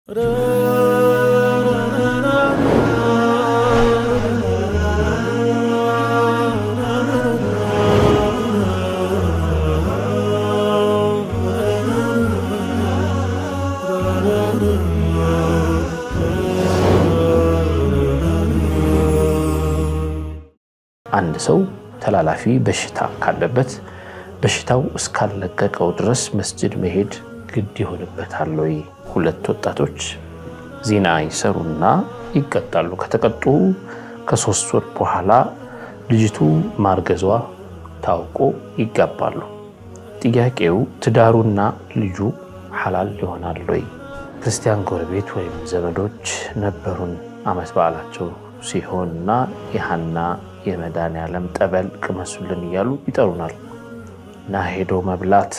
አንድ ሰው ተላላፊ በሽታ ካለበት በሽታው እስካልለቀቀው ድረስ መስጅድ መሄድ ግድ ይሆንበታል ወይ? ሁለት ወጣቶች ዚና ይሰሩና ይቀጣሉ። ከተቀጡ ከሶስት ወር በኋላ ልጅቱ ማርገዟ ታውቆ ይጋባሉ። ጥያቄው ትዳሩና ልጁ ሐላል ይሆናል ወይ? ክርስቲያን ጎረቤት ወይም ዘመዶች ነበሩን። ዓመት በዓላቸው ሲሆንና የሐና የመድኃኔዓለም ጠበል ቅመሱልን እያሉ ይጠሩናል እና ሄዶ መብላት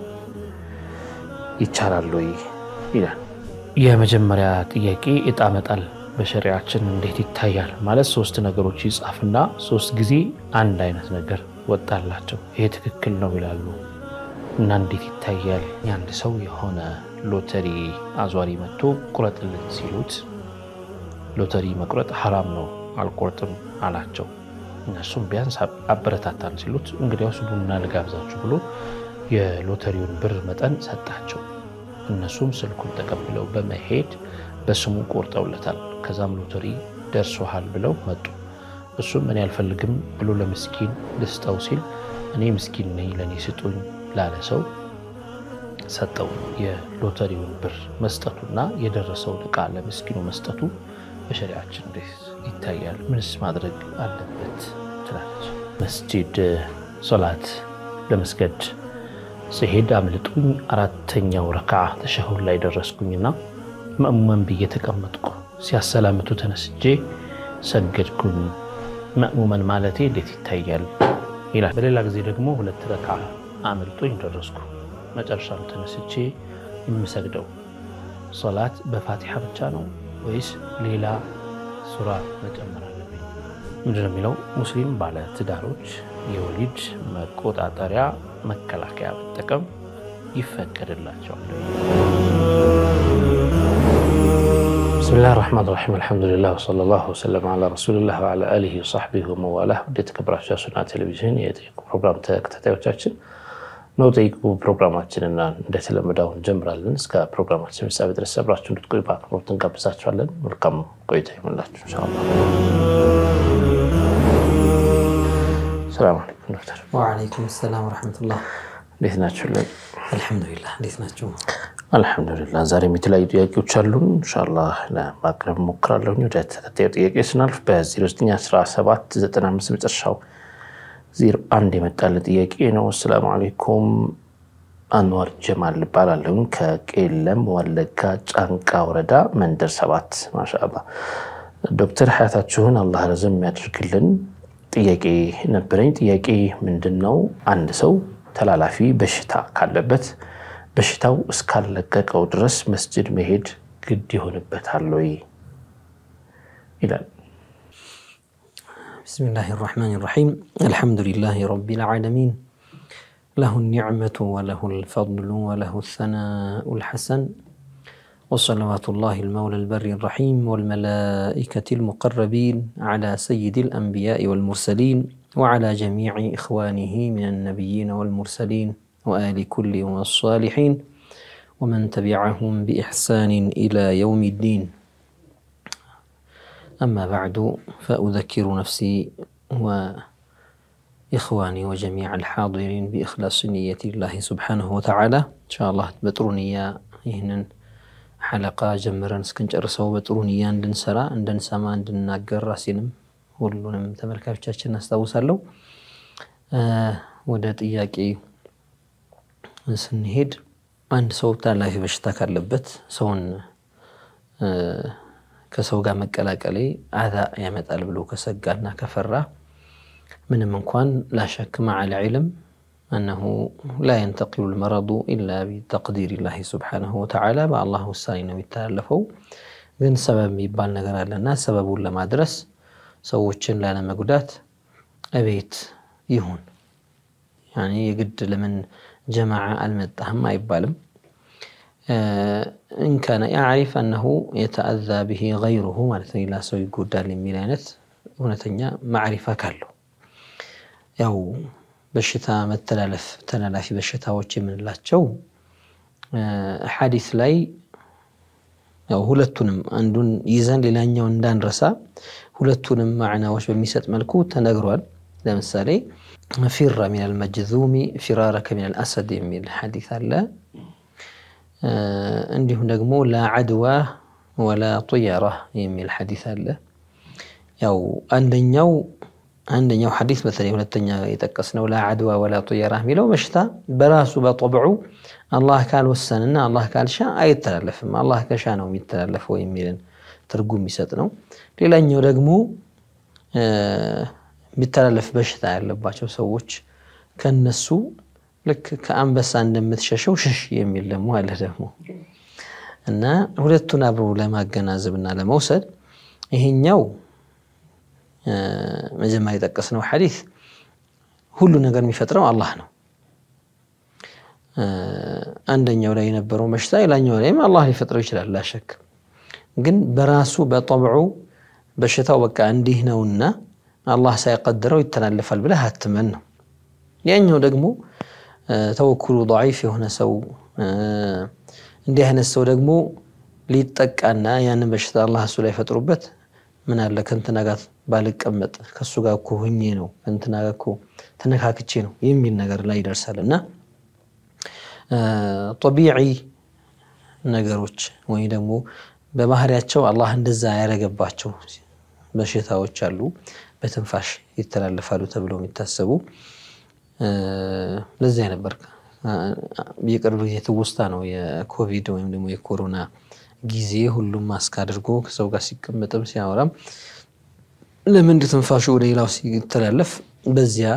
ይቻላል ወይ ይላል። የመጀመሪያ ጥያቄ ዕጣ መጣል በሸሪያችን እንዴት ይታያል? ማለት ሶስት ነገሮች ይጻፍና ሶስት ጊዜ አንድ አይነት ነገር ወጣላቸው ይሄ ትክክል ነው ይላሉ እና እንዴት ይታያል? የአንድ ሰው የሆነ ሎተሪ አዟሪ መጥቶ ቁረጥልን ሲሉት ሎተሪ መቁረጥ ሐራም ነው አልቆርጥም አላቸው። እነሱም ቢያንስ አበረታታን ሲሉት እንግዲያውስ ቡና ልጋብዛችሁ ብሎ የሎተሪውን ብር መጠን ሰጣቸው። እነሱም ስልኩን ተቀብለው በመሄድ በስሙ ቆርጠውለታል። ከዛም ሎተሪ ደርሶሃል ብለው መጡ። እሱም እኔ አልፈልግም ብሎ ለምስኪን ልስጠው ሲል እኔ ምስኪን ነኝ ለእኔ ስጡኝ ላለ ሰው ሰጠው። የሎተሪውን ብር መስጠቱና የደረሰውን ዕቃ ለምስኪኑ መስጠቱ በሸሪያችን እንዴት ይታያል? ምንስ ማድረግ አለበት ትላለች። መስጂድ ሶላት ለመስገድ ስሄድ አምልጡኝ አራተኛው ረክዓ ተሸሁድ ላይ ደረስኩኝና መእሙመን ብዬ ተቀመጥኩ። ሲያሰላምቱ ተነስቼ ሰገድኩኝ። መእሙመን ማለቴ እንዴት ይታያል ይላል። በሌላ ጊዜ ደግሞ ሁለት ረክዓ አምልጦኝ ደረስኩ። መጨረሻም ተነስቼ የምሰግደው ሶላት በፋቲሓ ብቻ ነው ወይስ ሌላ ሱራ መጨመር አለብኝ? ምንድን ነው የሚለው? ሙስሊም ባለ ትዳሮች የወሊድ መቆጣጠሪያ መከላከያ መጠቀም ይፈቀድላቸዋል። ብስሚላህ ራሕማን ራሒም አልሐምዱሊላህ ወሰለላሁ ወሰለም ዓላ ረሱሊላህ ወዓላ አሊሂ ወሰሕቢሂ ወመዋላህ። ወደ የተከበራችሁ የሱና ቴሌቪዥን የጠይቁ ፕሮግራም ተከታታዮቻችን ነው ጠይቁ ፕሮግራማችንና እንደተለመደው እንጀምራለን። እስከ ፕሮግራማችን ፍጻሜ ድረስ አብራችሁ እንድትቆዩ በአክብሮት እንጋብዛችኋለን። መልካም ቆይታ ይሁንላችሁ ኢንሻአላህ። ሰላም አለይኩም ዶክተር። ወዓለይኩም ሰላም ወረሕመቱላህ። እንዴት ናችሁልን? አልሐምዱሊላህ። እንዴት ናቸው? አልሐምዱሊላህ። ዛሬም የተለያዩ ጥያቄዎች አሉን ኢንሻአላህ ለማቅረብ ሞክራለሁ። ወደ ተከታዩ ጥያቄ ስናልፍ በ091795 መጨረሻው ዜሮ አንድ የመጣልን ጥያቄ ነው። አሰላሙ አለይኩም አንዋር ጀማል እባላለሁ ከቄለም ወለጋ ጫንቃ ወረዳ መንደር ሰባት። ማሻአላ ዶክተር ሀያታችሁን አላህ ረዘም የሚያደርግልን። ጥያቄ ነበረኝ። ጥያቄ ምንድን ነው? አንድ ሰው ተላላፊ በሽታ ካለበት በሽታው እስካልለቀቀው ድረስ መስጅድ መሄድ ግድ ይሆንበታል ወይ ይላል። ብስሚላህ ራሕማን ራሒም አልሐምዱሊላህ ረቢል ዓለሚን ለሁ ኒዕመቱ ወለሁ ልፈድሉ ወለሁ ሰናኡ ልሐሰን ወሰለዋቱ ላህ ልመውላ ልበሪ ራሒም ወልመላኢከት ልሙቀረቢን ዓላ ሰይድ ልአንቢያء ወልሙርሰሊን ወዓላ ጀሚዕ ኢኽዋኒህ ምን አልነቢይን ወልሙርሰሊን ወአሊ ኩሊ ወሳሊሒን ወመን ተቢዐሁም ቢኢሕሳን ኢላ የውም ዲን أما بعد فأذكر نفسي وإخواني وجميع الحاضرين بإخلاص نية الله سبحانه وتعالى إن شاء الله بطرونية ይህንን ሐለቃ ጀምረን እስክንጨርሰው በጥሩንያ እንድንሰራ እንድንሰማ እንድናገር ራሴንም ሁሉንም ተመልካቾቻችን አስታውሳለሁ። ወደ ጥያቄ ስንሄድ አንድ ሰው ተላላፊ በሽታ ካለበት ሰውን ከሰው ጋር መቀላቀሌ አዛ ያመጣል ብሎ ከሰጋና ከፈራ ምንም እንኳን ላሸክ መዓል ዒልም አነሁ ላ የንተቂሉ ልመረዱ ኢላ ቢተቅዲር ላህ ስብሓነሁ ወተዓላ በአላህ ውሳኔ ነው የሚተላለፈው። ግን ሰበብ የሚባል ነገር አለና ሰበቡን ለማድረስ ሰዎችን ላለመጉዳት እቤት ይሁን ያኔ የግድ ለምን ጀማዓ አልመጣህም አይባልም። እንካነ ያዕሪፍ አነሁ የተአዛ ብሂ ገይሩሁ ማለት ነው። ሌላ ሰው ይጎዳል የሚል አይነት እውነተኛ ማዕሪፋ ካለው ያው በሽታ መተላለፍ ተላላፊ በሽታዎች የምንላቸው ሐዲስ ላይ ያው ሁለቱንም አንዱን ይዘን ሌላኛውን እንዳንረሳ ሁለቱንም ማዕናዎች በሚሰጥ መልኩ ተነግሯል። ለምሳሌ ፊራ ሚነል መጅዙሚ ፊራረከ ሚነል አሰድ የሚል ሐዲስ አለ። እንዲሁም ደግሞ ላ ዐድዋ ወላ ጡየራ የሚል ሐዲስ አለ። ያው አንደኛው አንደኛው ሐዲስ በተለይ ሁለተኛ የጠቀስነው ላ ዐድዋ ወላ ጡየራ የሚለው በሽታ በራሱ በጠብዑ አላህ ካልወሰንና አላህ ካልሻ አይተላለፍም፣ አላህ ከሻ ነው የሚተላለፈው የሚልን ትርጉም የሚሰጥ ነው። ሌላኛው ደግሞ የሚተላለፍ በሽታ ያለባቸው ሰዎች ከነሱ ልክ ከአንበሳ እንደምትሸሸው ሽሽ የሚል ደግሞ አለ ደግሞ እና ሁለቱን አብሮ ለማገናዘብና ለመውሰድ ይሄኛው መጀመሪያ የጠቀስነው ሐዲስ ሁሉ ነገር የሚፈጥረው አላህ ነው። አንደኛው ላይ የነበረው በሽታ ሌላኛው ላይም አላህ ሊፈጥረው ይችላል ላሸክ። ግን በራሱ በጠብዑ በሽታው በቃ እንዲህ ነውና አላህ ሳይቀድረው ይተላለፋል ብለህ አትመን ነው። ያኛው ደግሞ ተወኩሉ ደዒፍ የሆነ ሰው እንዲህ አይነት ሰው ደግሞ ሊጠቃና ያንን በሽታ አላህ እሱ ላይ ፈጥሩበት ምን አለ ከእንትና ጋር ባልቀመጥ ከእሱ ጋር እኮ ሁኜ ነው ከእንትና ጋር እኮ ተነካክቼ ነው የሚል ነገር ላይ ይደርሳል እና ጠቢዒ ነገሮች ወይ ደግሞ በባህሪያቸው አላህ እንደዛ ያደረገባቸው በሽታዎች አሉ፣ በትንፋሽ ይተላለፋሉ ተብለው የሚታሰቡ ለዚያ ነበር የቅርብ ጊዜ ትውስታ ነው የኮቪድ ወይም ደግሞ የኮሮና ጊዜ ሁሉም ማስክ አድርጎ ከሰው ጋር ሲቀመጥም ሲያወራም ለምንድ ትንፋሹ ወደ ሌላው ሲተላለፍ በዚያ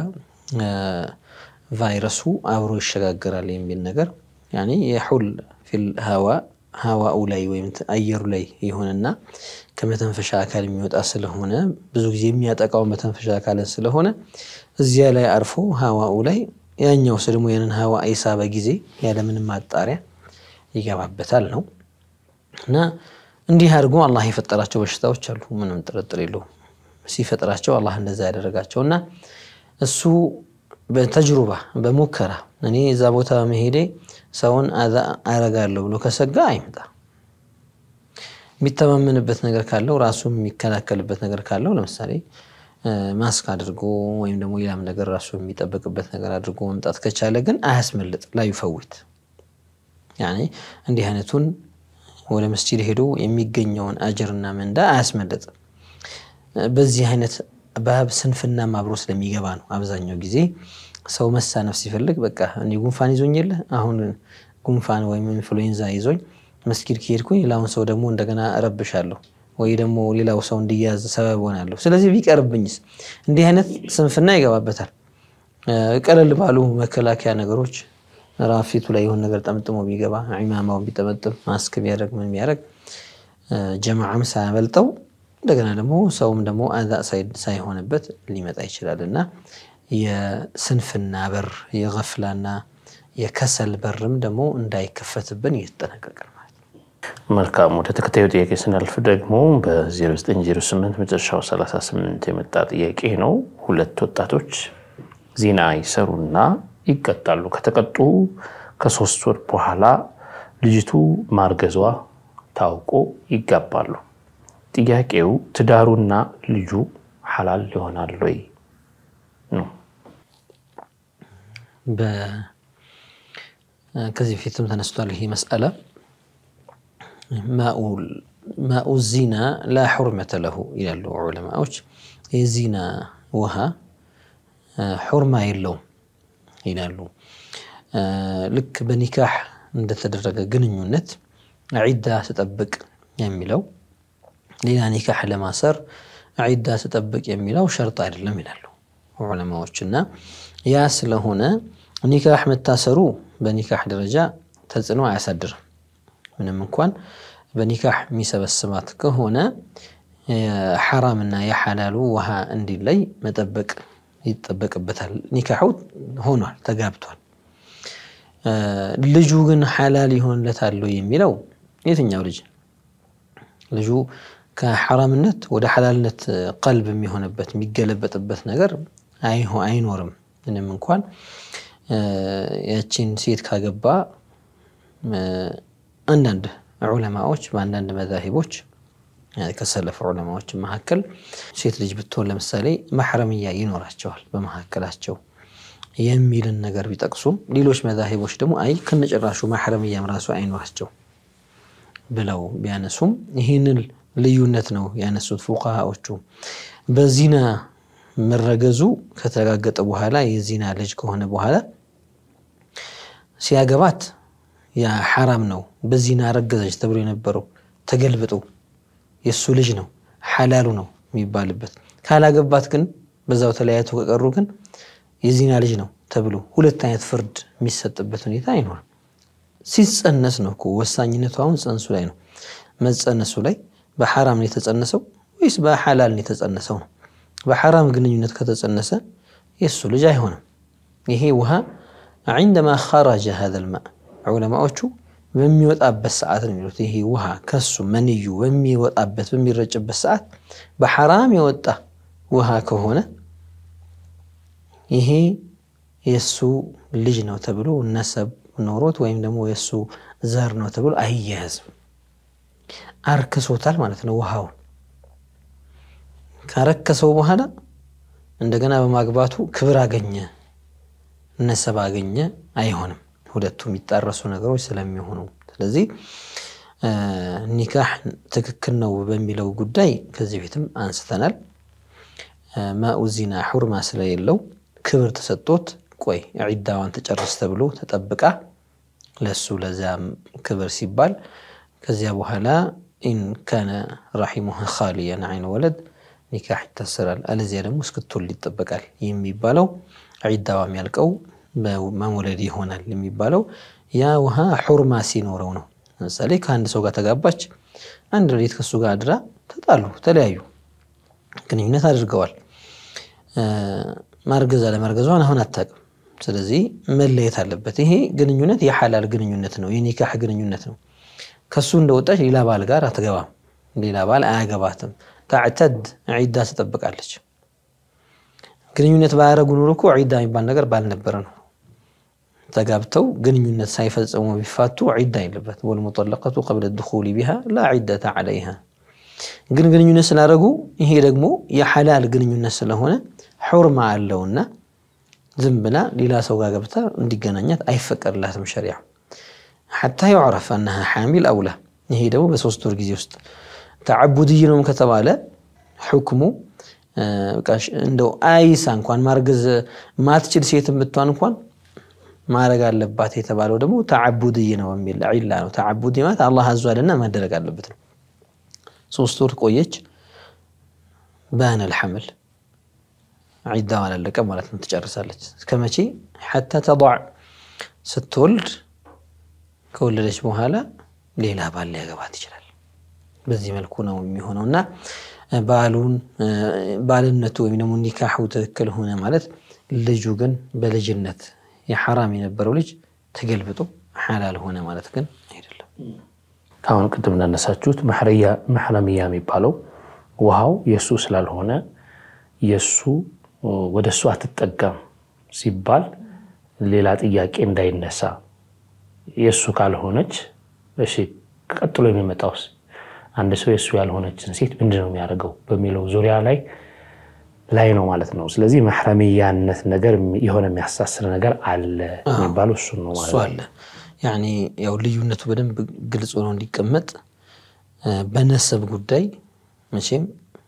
ቫይረሱ አብሮ ይሸጋገራል የሚል ነገር ያኔ የሑል ፊል ሀዋ ሀዋኡ ላይ ወይም አየሩ ላይ የሆነና ከመተንፈሻ አካል የሚወጣ ስለሆነ ብዙ ጊዜ የሚያጠቃው መተንፈሻ አካልን ስለሆነ እዚያ ላይ አርፎ ሀዋኡ ላይ ያኛው ሰው ደግሞ ያንን ሀዋ የሳበ ጊዜ ያለምንም ማጣሪያ ይገባበታል ነው እና እንዲህ አድርጎ አላህ የፈጠራቸው በሽታዎች አሉ። ምንም ጥርጥር የለውም። ሲፈጥራቸው አላህ እንደዛ ያደረጋቸው እና እሱ በተጅሩባ በሙከራ እኔ እዛ ቦታ መሄዴ ሰውን አዛ አረጋለሁ ብሎ ከሰጋ አይምጣ። የሚተማመንበት ነገር ካለው ራሱም የሚከላከልበት ነገር ካለው ለምሳሌ ማስክ አድርጎ ወይም ደግሞ ሌላም ነገር ራሱ የሚጠበቅበት ነገር አድርጎ መምጣት ከቻለ ግን አያስመልጥ፣ ላይ ይፈውት ያኔ እንዲህ አይነቱን ወደ መስጂድ ሄዶ የሚገኘውን አጅርና ምንዳ አያስመልጥ። በዚህ አይነት ባብ ስንፍናም አብሮ ስለሚገባ ነው። አብዛኛው ጊዜ ሰው መሳነፍ ሲፈልግ በቃ እኔ ጉንፋን ይዞኝ የለ አሁን ጉንፋን ወይም ኢንፍሉዌንዛ ይዞኝ መስጊድ ከሄድኩኝ ሌላውን ሰው ደግሞ እንደገና እረብሻለሁ ወይ ደግሞ ሌላው ሰው እንዲያዝ ሰበብ ሆናለሁ። ስለዚህ ቢቀርብኝስ? እንዲህ አይነት ስንፍና ይገባበታል። ቀለል ባሉ መከላከያ ነገሮች ራፊቱ ላይ የሆነ ነገር ጠምጥሞ ቢገባ ኢማማውን ቢጠመጥም ማስክ ቢያደርግ ምን ቢያደርግ ጀማዓም ሳያመልጠው እንደገና ደግሞ ሰውም ደግሞ አዛ ሳይሆንበት ሊመጣ ይችላል እና የስንፍና በር የገፍላና የከሰል በርም ደግሞ እንዳይከፈትብን እየተጠነቀቅን ማለት ነው። መልካም። ወደ ተከታዩ ጥያቄ ስናልፍ ደግሞ በ0908 መጨረሻው 38 የመጣ ጥያቄ ነው። ሁለት ወጣቶች ዚና ይሰሩና ይቀጣሉ። ከተቀጡ ከሶስት ወር በኋላ ልጅቱ ማርገዟ ታውቆ ይጋባሉ። ጥያቄው ትዳሩና ልጁ ሐላል ይሆናል ወይ ነው። ከዚህ በፊትም ተነስቷል ይሄ መስአላ። ማኡ ዚና ላ ሑርመተ ለሁ ይላሉ ዑለማዎች። የዚና ውሃ ሑርማ የለውም ይላሉ። ልክ በኒካህ እንደተደረገ ግንኙነት ዒዳ ስጠብቅ የሚለው ሌላ ኒካህ ለማሰር ዒዳ ስጠብቅ የሚለው ሸርጥ አይደለም ይላሉ ዑለማዎች። እና ያ ስለሆነ ኒካህ መታሰሩ በኒካህ ደረጃ ተጽዕኖ አያሳድርም። ምንም እንኳን በኒካህ የሚሰበስባት ከሆነ የሐራምና የሐላሉ ውሃ እንዲለይ መጠበቅ ይጠበቅበታል። ኒካሑ ሆኗል፣ ተጋብቷል። ልጁ ግን ሐላል ይሆንለታል የሚለው የትኛው ልጅ ልጁ ከሐራምነት ወደ ሐላልነት ቀልብ የሚሆንበት የሚገለበጥበት ነገር አይኖርም። ምንም እንኳን ያቺን ሴት ካገባ አንዳንድ ዑለማዎች በአንዳንድ መዛሂቦች ከሰለፍ ዑለማዎች መካከል ሴት ልጅ ብትሆን ለምሳሌ ማሕረምያ ይኖራቸዋል በመካከላቸው የሚልን ነገር ቢጠቅሱም ሌሎች መዛሂቦች ደግሞ አይ ከነጭራሹ ማሕረምያም ራሱ አይኖራቸው ብለው ቢያነሱም ይህንን ልዩነት ነው ያነሱት ፉቃሃዎቹ። በዚና መረገዙ ከተረጋገጠ በኋላ የዚና ልጅ ከሆነ በኋላ ሲያገባት ያ ሐራም ነው። በዚና ረገዘች ተብሎ የነበረው ተገልብጦ የእሱ ልጅ ነው ሐላሉ ነው የሚባልበት። ካላገባት ግን በዛው ተለያይቶ ከቀሩ ግን የዚና ልጅ ነው ተብሎ ሁለት አይነት ፍርድ የሚሰጥበት ሁኔታ አይኖርም። ሲጸነስ ነው እኮ ወሳኝነቱ አሁን ጽንሱ ላይ ነው። መጸነሱ ላይ በሐራም ነው የተጸነሰው ወይስ በሐላል ነው የተጸነሰው ነው። በሐራም ግንኙነት ከተጸነሰ የእሱ ልጅ አይሆንም። ይሄ ውሃ ዐንደማ ኸረጀ ሀዘል ማእ ዑለማዎቹ በሚወጣበት ሰዓት ነው የሚሉት። ይሄ ውሃ ከሱ መንዩ በሚወጣበት በሚረጭበት ሰዓት በሐራም የወጣ ውሃ ከሆነ ይሄ የእሱ ልጅ ነው ተብሎ ነሰብ ኖሮት ወይም ደግሞ የእሱ ዘር ነው ተብሎ አይያያዝም። አርክሶታል ማለት ነው። ውሃውን ካረከሰው በኋላ እንደገና በማግባቱ ክብር አገኘ፣ ነሰብ አገኘ አይሆንም። ሁለቱ የሚጣረሱ ነገሮች ስለሚሆኑ ስለዚህ ኒካህ ትክክል ነው በሚለው ጉዳይ ከዚህ ቤትም አንስተናል። ማኡ ዚና ሑርማ ስለሌለው ክብር ተሰጥቶት ቆይ ዒዳዋን ተጨርስ ተብሎ ተጠብቃ ለሱ ለዚያም ክብር ሲባል ከዚያ በኋላ ኢን ካነ ራሒሙሃ ኻሊያን ዐይን ወለድ ኒካህ ይታሰራል። አለዚያ ደግሞ እስክትወልድ ይጠበቃል የሚባለው ዒዳዋ የሚያልቀው በመውለድ ይሆናል የሚባለው ያ ውሃ ሑርማ ሲኖረው ነው። ለምሳሌ ከአንድ ሰው ጋር ተጋባች፣ አንድ ሌሊት ከሱ ጋር አድራ ተጣሉ፣ ተለያዩ፣ ግንኙነት አድርገዋል። ማርገዝ አለማርገዟን አሁን አታውቅም። ስለዚህ መለየት አለበት። ይሄ ግንኙነት የሐላል ግንኙነት ነው፣ የኒካህ ግንኙነት ነው። ከሱ እንደወጣች ሌላ ባል ጋር አትገባም፣ ሌላ ባል አያገባትም። ታዕተድ ዒዳ ትጠብቃለች። ግንኙነት ባያረጉ ኑሮ እኮ ዒዳ የሚባል ነገር ባልነበረ ነው። ተጋብተው ግንኙነት ሳይፈጽሙ ቢፋቱ ዒዳ የለበት። ወልሙጠለቀቱ ቀብለ ድኹሊ ቢሃ ላ ዒደተ ዐለይሃ። ግን ግንኙነት ስላደረጉ ይሄ ደግሞ የሐላል ግንኙነት ስለሆነ ሑርማ አለውና ዝም ብላ ሌላ ሰው ጋር ገብታ እንዲገናኛት አይፈቀድላትም ሸሪዓ። ሐታ ዩዕረፍ አነሃ ሓሚል አውላ። ይሄ ደግሞ በሶስት ወር ጊዜ ውስጥ ተዓቡድይ ነውም ከተባለ ሕክሙ እንደው አይሳ እንኳን ማርገዝ ማትችል ሴት የምትሆን እንኳን ማድረግ አለባት የተባለው ደግሞ ተዓቡድይ ነው የሚል ዒላ ነው። ተዓቡድይ ማለት አላህ አዟልና ማደረግ አለበት ነው። ሶስት ወር ቆየች፣ ባነል ሐምል ዒዳዋ አላለቀ ማለት ነው። ትጨርሳለች። እስከ መቼ? ሐታ ተضዕ ስትወልድ ከወለደች በኋላ ሌላ ባል ሊያገባት ይችላል። በዚህ መልኩ ነው የሚሆነው እና ባሉን ባልነቱ ወይም ደግሞ ኒካሑ ትክክል ሆነ ማለት ልጁ ግን በልጅነት የሐራም የነበረው ልጅ ተገልብጦ ሐላል ሆነ ማለት ግን አይደለም። አሁን ቅድም እንዳነሳችሁት መሕረምያ የሚባለው ውሃው የእሱ ስላልሆነ የእሱ ወደ እሱ አትጠቀም ሲባል ሌላ ጥያቄ እንዳይነሳ የእሱ ካልሆነች እሺ፣ ቀጥሎ የሚመጣውስ አንድ ሰው የእሱ ያልሆነችን ሴት ምንድን ነው የሚያደርገው በሚለው ዙሪያ ላይ ላይ ነው ማለት ነው። ስለዚህ መሕረምያነት ነገር የሆነ የሚያሳስር ነገር አለ የሚባለው እሱን ነው ማለት እሱ አለ። ያኔ ያው ልዩነቱ በደንብ ግልጽ ሆኖ እንዲቀመጥ በነሰብ ጉዳይ መቼም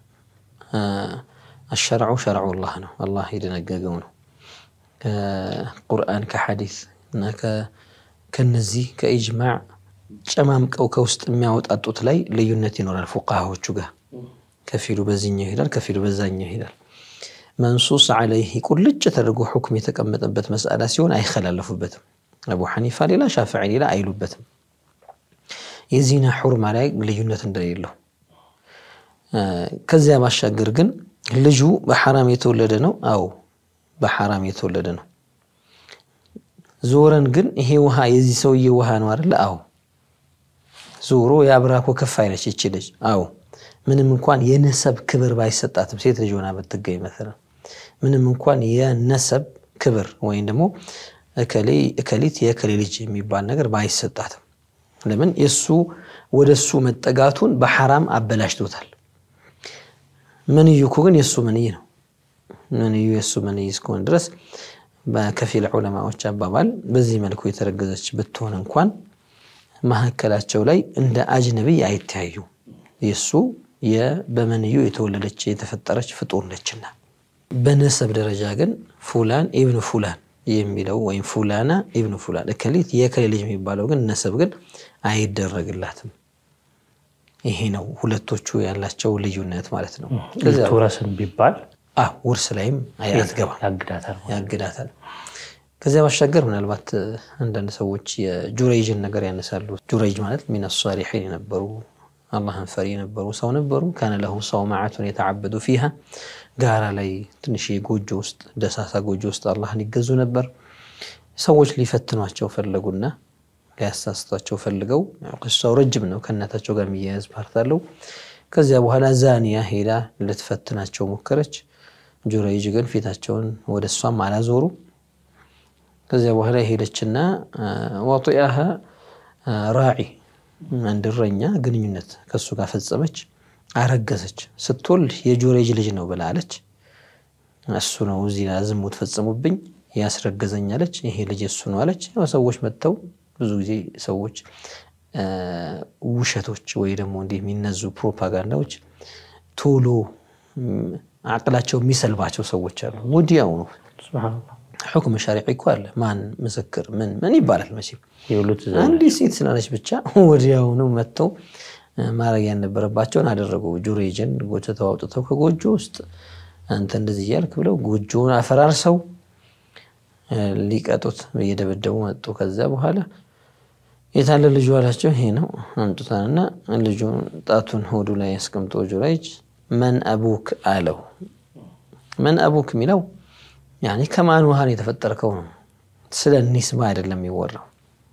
አሸርዑ ሸርዑላህ ነው፣ አላህ የደነገገው ነው። ከቁርአን ከሐዲስ እና ከነዚህ ከኢጅማዕ ጨማምቀው ከውስጥ የሚያወጣጡት ላይ ልዩነት ይኖራል። ፉቃሃዎቹ ጋር ከፊሉ በዚህኛው ይሄዳል፣ ከፊሉ በዛኛው ይሄዳል። መንሱስ ዐለይህ ቁልጭ ተደርጎ ሁክም የተቀመጠበት መስአላ ሲሆን አይከላለፉበትም። አቡ ሐኒፋ ሌላ፣ ሻፊዒ ሌላ አይሉበትም። የዚና ሑርማ ላይ ልዩነት እንደሌለው ከዚያ ባሻገር ግን ልጁ በሐራም የተወለደ ነው። አዎ በሐራም የተወለደ ነው። ዞረን ግን ይሄ ውሃ የዚህ ሰውዬ ውሃ ነው አይደለ? አዎ። ዞሮ የአብራኮ ከፋይ ነች ይቺ ልጅ። አዎ። ምንም እንኳን የነሰብ ክብር ባይሰጣትም ሴት ልጅ ሆና ብትገኝ መሰለን ምንም እንኳን የነሰብ ክብር ወይም ደግሞ እከሊት የእከሌ ልጅ የሚባል ነገር ባይሰጣትም ለምን የእሱ ወደ እሱ መጠጋቱን በሐራም አበላሽቶታል። መንዩ እኮ ግን የእሱ መንይ ነው። መንዩ የእሱ መንይ እስከሆነ ድረስ በከፊል ዑለማዎች አባባል በዚህ መልኩ የተረገዘች ብትሆን እንኳን መካከላቸው ላይ እንደ አጅነቢይ አይተያዩ። የእሱ በመንዩ የተወለደች የተፈጠረች ፍጡር ነችና፣ በነሰብ ደረጃ ግን ፉላን ኢብኑ ፉላን የሚለው ወይም ፉላና ኢብኑ ፉላን እከሊት የእከሌ ልጅ የሚባለው ግን ነሰብ ግን አይደረግላትም። ይሄ ነው ሁለቶቹ ያላቸው ልዩነት ማለት ነው። ልትወረስም ቢባል ውርስ ላይም አትገባም፣ ያግዳታል። ያግዳታል። ከዚያ ባሻገር ምናልባት አንዳንድ ሰዎች የጁረይጅን ነገር ያነሳሉ። ጁረይጅ ማለት ሚነ ሷሊሒን የነበሩ አላህን ፈሪ የነበሩ ሰው ነበሩ። ካነ ለሁ ሰውማዓቱን የተዓበዱ ፊሃ ጋራ ላይ ትንሽ ጎጆ ውስጥ ደሳሳ ጎጆ ውስጥ አላህን ይገዙ ነበር። ሰዎች ሊፈትኗቸው ፈለጉና ሊያሳስቷቸው ፈልገው ቅሳው ረጅም ነው። ከእናታቸው ጋር የሚያያዝ ፓርት አለው። ከዚያ በኋላ ዛኒያ ሄዳ ልትፈትናቸው ሞከረች። ጁረይጅ ግን ፊታቸውን ወደ እሷም አላዞሩ። ከዚያ በኋላ ሄደችና ዋጢአሃ ራዒ አንድ እረኛ ግንኙነት ከእሱ ጋር ፈጸመች፣ አረገዘች። ስትወልድ የጁረይጅ ልጅ ነው ብላ አለች። እሱ ነው እዚህ ዝሙት ፈጽሙብኝ ያስረገዘኝ አለች። ይሄ ልጅ እሱ ነው አለች። ያው ሰዎች መጥተው ብዙ ጊዜ ሰዎች ውሸቶች ወይ ደግሞ እንዲህ የሚነዙ ፕሮፓጋንዳዎች ቶሎ አቅላቸው የሚሰልባቸው ሰዎች አሉ። ወዲያው ነው ሕክም ሸሪዒ እኮ አለ። ማን ምስክር ምን ምን ይባላል መቼም አንዲት ሴት ስላለች ብቻ ወዲያውኑ መጥተው ማድረግ ያልነበረባቸውን አደረጉ። ጁሬጅን ጎትተው አውጥተው ከጎጆ ውስጥ አንተ እንደዚህ እያልክ ብለው ጎጆውን አፈራርሰው ሊቀጡት እየደበደቡ መጡ። ከዚያ በኋላ የታለ ልጁ አላቸው። ይሄ ነው አምጡታንና ልጁን ጣቱን ሆዱ ላይ ያስቀምጦ ጁረይጅ መን አቡክ አለው። መን አቡክ የሚለው ያኔ ከማን ውሃን የተፈጠርከው ነው። ስለ ኒስባ አይደለም የሚወራው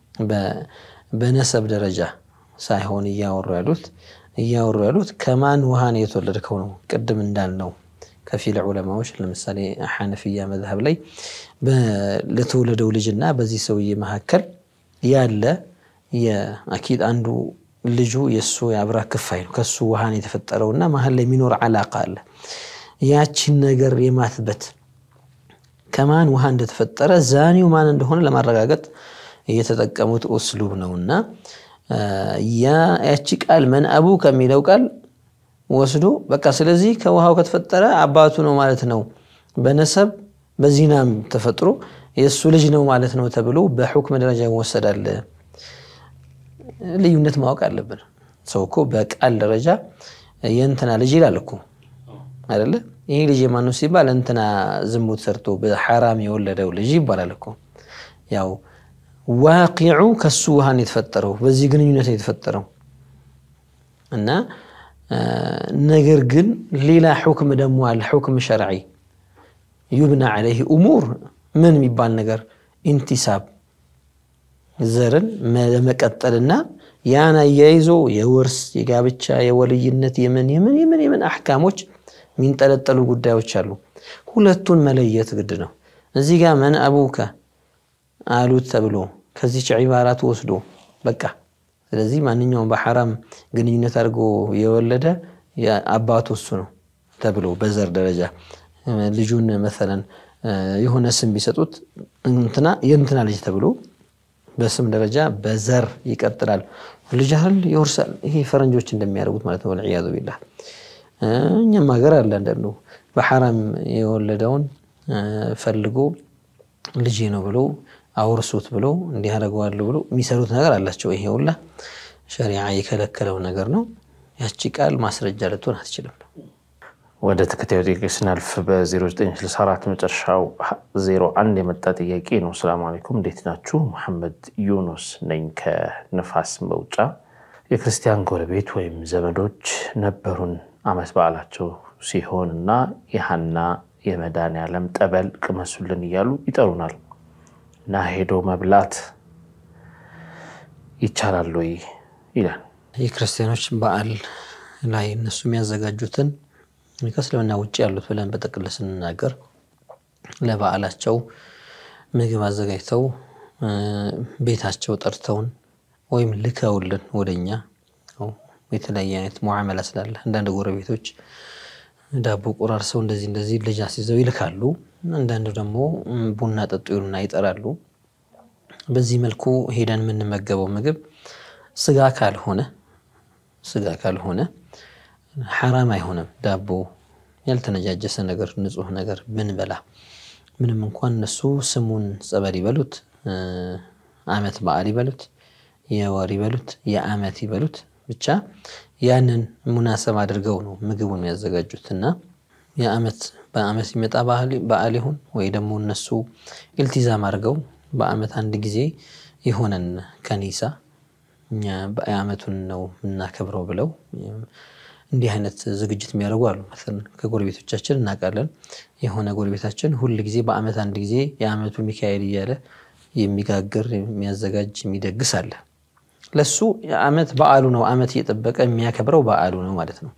በነሰብ ደረጃ ሳይሆን እያወሩ ያሉት እያወሩ ያሉት ከማን ውሃን የተወለድከው ነው። ቅድም እንዳልነው ከፊል ዑለማዎች ለምሳሌ ሐነፊያ መዝሀብ ላይ ለተወለደው ልጅና በዚህ ሰውዬ መካከል ያለ የአኪድ አንዱ ልጁ የእሱ የአብራ ክፋይ ነው። ከሱ ውሃን የተፈጠረውና መሀል ላይ የሚኖር አላቃ አለ። ያቺን ነገር የማትበት ከማን ውሃ እንደተፈጠረ ዛኒው ማን እንደሆነ ለማረጋገጥ የተጠቀሙት ኡስሉብ ነውና ያቺ ቃል መን አቡ ከሚለው ቃል ወስዶ በቃ ስለዚህ ከውሃው ከተፈጠረ አባቱ ነው ማለት ነው፣ በነሰብ በዚናም ተፈጥሮ የእሱ ልጅ ነው ማለት ነው ተብሎ በሑክም ደረጃ ይወሰዳል። ልዩነት ማወቅ አለብን። ሰው እኮ በቃል ደረጃ የእንትና ልጅ ይላል እኮ አይደለ? ይህ ልጅ የማነው ሲባል እንትና ዝሙት ሰርቶ በሐራም የወለደው ልጅ ይባላል እኮ። ያው ዋቂዑ ከሱ ውሃን የተፈጠረው በዚህ ግንኙነት የተፈጠረው እና ነገር ግን ሌላ ሑክም ደግሞ አለ። ሑክም ሸርዒ ዩብና ዐለይህ እሙር ምን የሚባል ነገር ኢንቲሳብ ዘርን ለመቀጠልና ያን አያይዞ የውርስ የጋብቻ የወልይነት የምን የምን የምን የምን አሕካሞች የሚንጠለጠሉ ጉዳዮች አሉ። ሁለቱን መለየት ግድ ነው። እዚህ ጋር መን አቡከ አሉት ተብሎ ከዚች ዒባራት ወስዶ በቃ ስለዚህ ማንኛውም በሐራም ግንኙነት አድርጎ የወለደ አባቱ እሱ ነው ተብሎ በዘር ደረጃ ልጁን መሰለን የሆነ ስም ቢሰጡት እንትና የእንትና ልጅ ተብሎ በስም ደረጃ በዘር ይቀጥላል። ልጅ አይደል ይወርሳል። ይሄ ፈረንጆች እንደሚያደርጉት ማለት ነው። ወልዒያዙ ቢላህ እኛም ሀገር አለ አንዳንዱ በሐራም የወለደውን ፈልጎ ልጄ ነው ብሎ አውርሱት ብሎ እንዲህ አደርገዋለሁ ብሎ የሚሰሩት ነገር አላቸው። ይሄ ሁላ ሸሪዓ የከለከለው ነገር ነው። ያቺ ቃል ማስረጃ ልትሆን አትችልም። ወደ ተከታዩ ጥያቄ ስናልፍ በ0964 መጨረሻው 01 የመጣ ጥያቄ ነው። ሰላም አለይኩም እንዴት ናችሁ? መሐመድ ዩኑስ ነኝ ከንፋስ መውጫ። የክርስቲያን ጎረቤት ወይም ዘመዶች ነበሩን። አመት በዓላቸው ሲሆን እና የሀና የመድኃኔዓለም ጠበል ቅመሱልን እያሉ ይጠሩናል። እና ሄዶ መብላት ይቻላል ወይ ይላል። የክርስቲያኖች በዓል ላይ እነሱ የሚያዘጋጁትን ከእስልምና ውጭ ያሉት ብለን በጥቅል ስንናገር ለበዓላቸው ምግብ አዘጋጅተው ቤታቸው ጠርተውን ወይም ልከውልን ወደኛ የተለያየ አይነት ሙዓመላ ስላለ አንዳንድ ጎረቤቶች ዳቦ ቆራርሰው እንደዚህ እንደዚህ ልጅ አስይዘው ይልካሉ። አንዳንዱ ደግሞ ቡና ጠጡ ይሉና ይጠራሉ። በዚህ መልኩ ሄደን የምንመገበው ምግብ ስጋ ካልሆነ ስጋ ካልሆነ ሐራም አይሆንም። ዳቦ ያልተነጃጀሰ ነገር ንጹህ ነገር ብንበላ ምንም እንኳን እነሱ ስሙን ጸበል ይበሉት፣ አመት በዓል ይበሉት፣ የወር ይበሉት፣ የአመት ይበሉት ብቻ ያንን ሙናሰብ አድርገው ነው ምግቡን የሚያዘጋጁት እና የአመት በአመት ሲመጣ በዓል ይሁን ወይ ደግሞ እነሱ ኢልቲዛም አድርገው በአመት አንድ ጊዜ የሆነን ከኒሳ እኛ የአመቱን ነው የምናከብረው ብለው እንዲህ አይነት ዝግጅት የሚያደርጉ አሉ። ከጎረቤቶቻችን እናውቃለን። የሆነ ጎረቤታችን ሁል ጊዜ በአመት አንድ ጊዜ የአመቱ ሚካኤል እያለ የሚጋግር የሚያዘጋጅ የሚደግስ አለ። ለሱ የአመት በዓሉ ነው። አመት እየጠበቀ የሚያከብረው በዓሉ ነው ማለት ነው።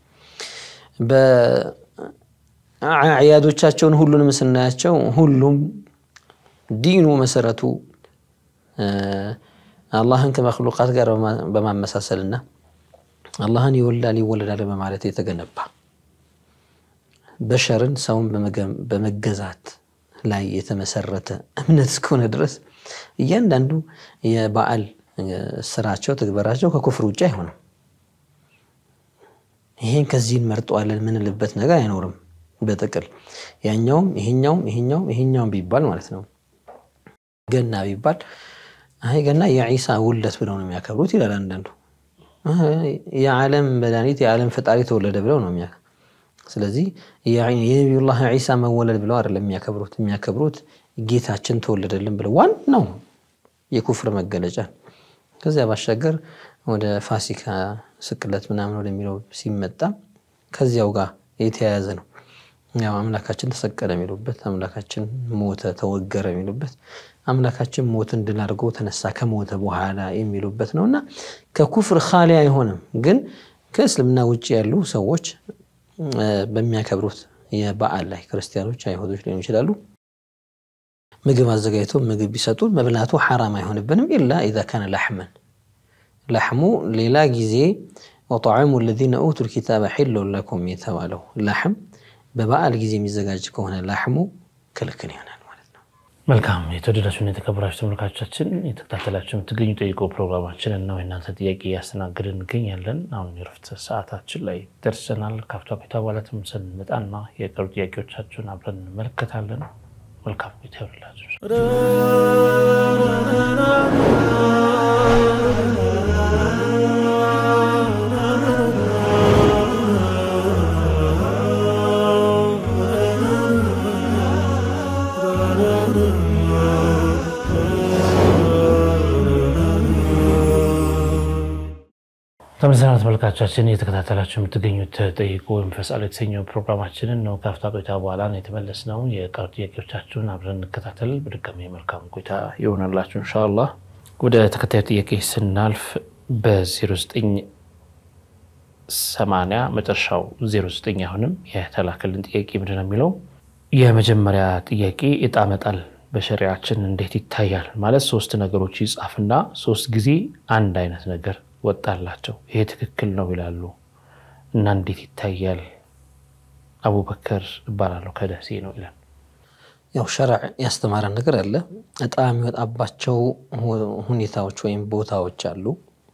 በአዕያዶቻቸውን ሁሉንም ስናያቸው ሁሉም ዲኑ መሰረቱ አላህን ከመክሉቃት ጋር በማመሳሰልና አላህን ይወላል ይወለዳል በማለት የተገነባ በሸርን ሰውን በመገዛት ላይ የተመሰረተ እምነት እስከሆነ ድረስ እያንዳንዱ የበዓል ስራቸው ትግበራቸው ከኩፍር ውጭ አይሆንም። ይሄን ከዚህ እንመርጠዋለን ምንልበት ነገር አይኖርም። በጥቅል ያኛውም ይሄኛውም ይሄኛውም ይሄኛውም ቢባል ማለት ነው። ገና ቢባል አይ ገና የዒሳ ውለት ብለው ነው የሚያከብሩት ይላል አንዳንዱ። የዓለም መድኃኒት የዓለም ፈጣሪ ተወለደ ብለው ነው የሚያ ስለዚህ የነቢዩላህ ዒሳ መወለድ ብለው አይደለም የሚያከብሩት የሚያከብሩት ጌታችን ተወለደልን ብለው ዋናው የኩፍር መገለጫ ከዚያ ባሻገር ወደ ፋሲካ ስቅለት ምናምን ወደሚለው ሲመጣ ከዚያው ጋር የተያያዘ ነው። ያው አምላካችን ተሰቀለ የሚሉበት፣ አምላካችን ሞተ ተወገረ የሚሉበት፣ አምላካችን ሞትን ድል አድርጎ ተነሳ ከሞተ በኋላ የሚሉበት ነው እና ከኩፍር ኻሊ አይሆንም። ግን ከእስልምና ውጭ ያሉ ሰዎች በሚያከብሩት የበዓል ላይ ክርስቲያኖች፣ አይሁዶች ሊሆኑ ይችላሉ ምግብ አዘጋጅተው ምግብ ቢሰጡ መብላቱ ሐራም አይሆንብንም። ኢላ ኢዛ ካነ ላሕመን ላሕሙ ሌላ ጊዜ ወጣዕሙ ለዚነ ኡቱል ኪታበ ሒሉን ለኩም የተባለው ላሕም በበዓል ጊዜ የሚዘጋጅ ከሆነ ላሕሙ ክልክል ይሆናል ማለት ነው። መልካም የተወደዳችሁና የተከበራችሁ ተመልካቾቻችን የተከታተላችሁ የምትገኙ ጠይቆ ፕሮግራማችንን ነው የእናንተ ጥያቄ እያስተናገድን እንገኛለን። አሁን የረፍት ሰዓታችን ላይ ደርሰናል። ካፍታ ቤት አባላትም ስንመጣና የቀሩ ጥያቄዎቻችሁን አብረን እንመለከታለን። መልካም ቤት ይሆንላችሁ። ተመልሰናል ተመልካቾቻችን እየተከታተላችሁ የምትገኙት ጠይቁ መንፈስ አለ የተሰኘው ፕሮግራማችንን ነው። ከአፍታ ቆይታ በኋላ ነው የተመለስነው። የቀሩ ጥያቄዎቻችሁን አብረን እንከታተል። በድጋሚ መልካም ቆይታ ይሆናላችሁ ኢንሻአላህ። ወደ ተከታዩ ጥያቄ ስናልፍ በ0980 መጨረሻው 09 አሁንም የተላከልን ጥያቄ ምንድን ነው የሚለው የመጀመሪያ ጥያቄ እጣ መጣል በሸሪያችን እንዴት ይታያል? ማለት ሶስት ነገሮች ይጻፍና ሶስት ጊዜ አንድ አይነት ነገር ወጣላቸው ይሄ ትክክል ነው ይላሉ እና እንዴት ይታያል? አቡበከር እባላለሁ ከደሴ ነው ይላል። ያው ሸርዕ ያስተማረን ነገር አለ። እጣ የሚወጣባቸው ሁኔታዎች ወይም ቦታዎች አሉ።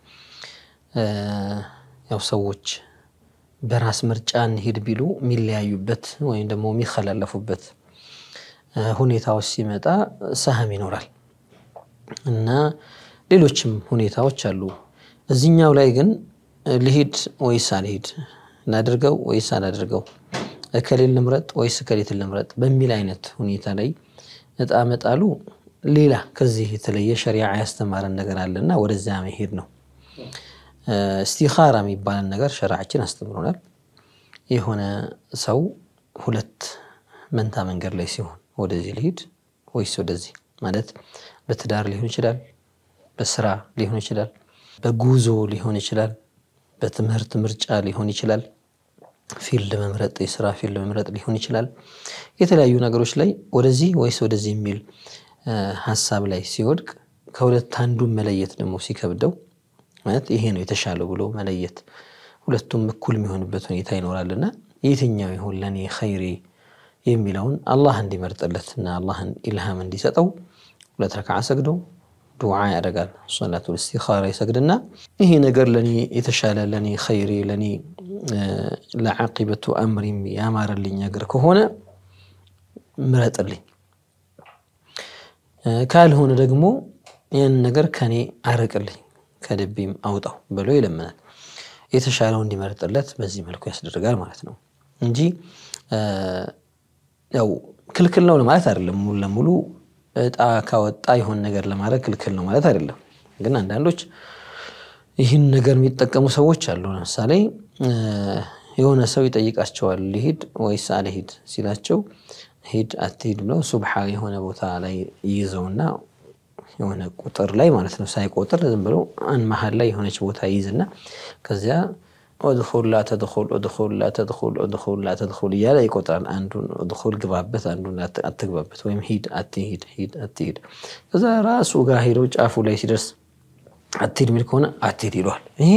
ያው ሰዎች በራስ ምርጫ እንሂድ ቢሉ የሚለያዩበት ወይም ደግሞ የሚከላለፉበት ሁኔታዎች ሲመጣ ሰህም ይኖራል እና ሌሎችም ሁኔታዎች አሉ። እዚኛው ላይ ግን ልሂድ ወይስ አልሂድ፣ እናድርገው ወይስ አላድርገው፣ እከሌን ልምረጥ ወይስ እከሌትን ልምረጥ በሚል አይነት ሁኔታ ላይ እጣ መጣሉ ሌላ ከዚህ የተለየ ሸሪዓ ያስተማረን ነገር አለና ወደዚያ መሄድ ነው። እስቲኻራ የሚባለን ነገር ሸሪዓችን አስተምሮናል። የሆነ ሰው ሁለት መንታ መንገድ ላይ ሲሆን ወደዚህ ልሂድ ወይስ ወደዚህ ማለት በትዳር ሊሆን ይችላል፣ በስራ ሊሆን ይችላል፣ በጉዞ ሊሆን ይችላል፣ በትምህርት ምርጫ ሊሆን ይችላል፣ ፊልድ መምረጥ የስራ ፊልድ መምረጥ ሊሆን ይችላል። የተለያዩ ነገሮች ላይ ወደዚህ ወይስ ወደዚህ የሚል ሀሳብ ላይ ሲወድቅ ከሁለት አንዱን መለየት ደግሞ ሲከብደው ማለት ይሄ ነው የተሻለው ብሎ መለየት ሁለቱም እኩል የሚሆንበት ሁኔታ ይኖራልና የትኛው ይሁን ለእኔ ኸይሪ የሚለውን አላህ እንዲመርጥለትና አላህን ኢልሃም እንዲሰጠው ሁለት ረክዓ ሰግዶ ዱዓ ያደርጋል። ሶላቱል ኢስቲኻራ ይሰግድና ይሄ ነገር ለእኔ የተሻለ ለእኔ ኸይሪ ለእኔ ለዓቂበቱ አምሪም ያማረልኝ ነገር ከሆነ ምረጥልኝ፣ ካልሆነ ደግሞ ያን ነገር ከኔ አርቅልኝ፣ ከልቤም አውጣው ብሎ ይለምናል። የተሻለው እንዲመርጥለት በዚህ መልኩ ያስደርጋል ማለት ነው እንጂ ያው ክልክል ነው ለማለት አይደለም። ሙሉ ለሙሉ እጣ ካወጣ የሆን ነገር ለማድረግ ክልክል ነው ማለት አይደለም። ግን አንዳንዶች ይህን ነገር የሚጠቀሙ ሰዎች አሉ። ለምሳሌ የሆነ ሰው ይጠይቃቸዋል፣ ልሂድ ወይስ አልሂድ ሲላቸው ሂድ አትሂድ ብለው ሱብሓ የሆነ ቦታ ላይ ይይዘውና የሆነ ቁጥር ላይ ማለት ነው ሳይቆጥር ዝም ብሎ አን መሀል ላይ የሆነች ቦታ ይይዝና ከዚያ ኡድኹል ላ ተድኹል ኡድኹል ላ ተድኹል ኡድኹል ላ ተድኹል እያለ ይቆጥራል። አንዱን ኡድኹል ግባበት፣ አንዱን አትግባበት፣ ወይም ሂድ አትሂድ፣ ሂድ አትሂድ። ከዛ ራሱ ጋር ሄዶ ጫፉ ላይ ሲደርስ አትሂድ የሚል ከሆነ አትሂድ ይለዋል። ይሄ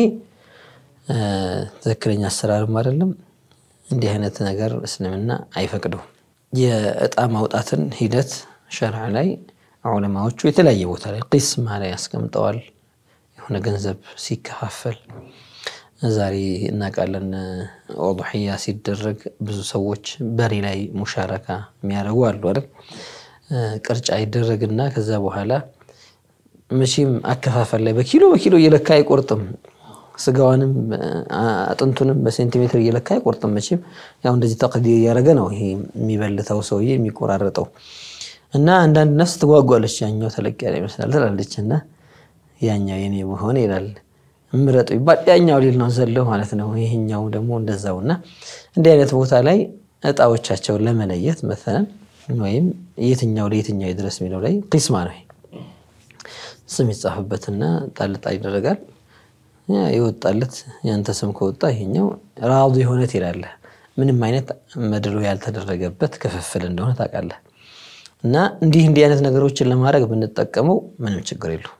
ትክክለኛ አሰራርም አይደለም። እንዲህ አይነት ነገር እስልምና አይፈቅደውም። የእጣ ማውጣትን ሂደት ሸርዕ ላይ ዑለማዎቹ የተለያየ ቦታ ላይ ቂስማ ላይ ያስቀምጠዋል። የሆነ ገንዘብ ሲከፋፈል ዛሬ እናውቃለን። ኦድሕያ ሲደረግ ብዙ ሰዎች በሬ ላይ ሙሻረካ የሚያደርጉ አሉ አይደል? ቅርጫ ይደረግና ከዛ በኋላ መቼም አከፋፈል ላይ በኪሎ በኪሎ እየለካ አይቆርጥም። ስጋዋንም አጥንቱንም በሴንቲሜትር እየለካ አይቆርጥም። መቼም ያው እንደዚህ ተቅዲር እያደረገ ነው ይሄ የሚበልተው ሰውዬ የሚቆራረጠው እና አንዳንድ ነፍስ ትጓጓለች። ያኛው ተለቅ ያለ ይመስላል ትላለች እና ያኛው የኔ መሆን ይላል ምረጡ ይባል ያኛው ሌል ነው ዘለው ማለት ነው። ይህኛው ደግሞ እንደዛው እና እንዲህ አይነት ቦታ ላይ እጣዎቻቸውን ለመለየት መሰለን ወይም የትኛው ለየትኛው ይድረስ የሚለው ላይ ቂስማ ነው። ስም ይጻፍበትና ጣልጣ ይደረጋል። የወጣለት ያንተ ስም ከወጣ ይሄኛው ራዱ የሆነ ትሄዳለህ። ምንም አይነት መድሎ ያልተደረገበት ክፍፍል እንደሆነ ታውቃለህ። እና እንዲህ እንዲህ አይነት ነገሮችን ለማድረግ ብንጠቀመው ምንም ችግር የለው።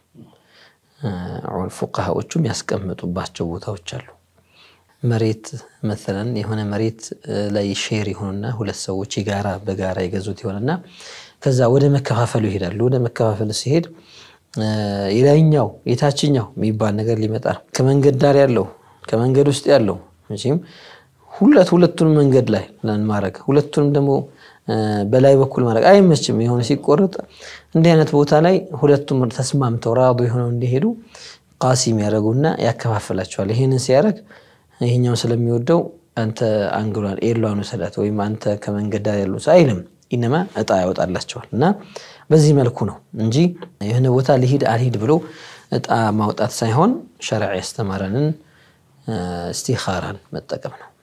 ፉቃሃዎቹም ያስቀመጡባቸው ቦታዎች አሉ። መሬት መሰለን የሆነ መሬት ላይ ሼር ይሆንና ሁለት ሰዎች የጋራ በጋራ የገዙት ይሆንና ከዛ ወደ መከፋፈሉ ይሄዳሉ። ወደ መከፋፈሉ ሲሄድ የላይኛው የታችኛው የሚባል ነገር ሊመጣ ከመንገድ ዳር ያለው ከመንገድ ውስጥ ያለው መቼም ሁለት ሁለቱንም መንገድ ላይ ማድረግ ሁለቱንም ደግሞ በላይ በኩል ማድረግ አይመችም። የሆነ ሲቆረጥ እንዲህ አይነት ቦታ ላይ ሁለቱም ተስማምተው ራዱ የሆነው እንዲሄዱ ቃሲም ያደረጉና ያከፋፍላቸዋል። ይህንን ሲያደርግ ይህኛው ስለሚወደው አንተ አንግሏን ኤሏን ውሰዳት ወይም አንተ ከመንገድ ዳር ያሉ አይልም። ኢነማ እጣ ያወጣላቸዋል እና በዚህ መልኩ ነው እንጂ የሆነ ቦታ ልሂድ አልሂድ ብሎ እጣ ማውጣት ሳይሆን ሸርዕ ያስተማረንን እስቲኻራን መጠቀም ነው።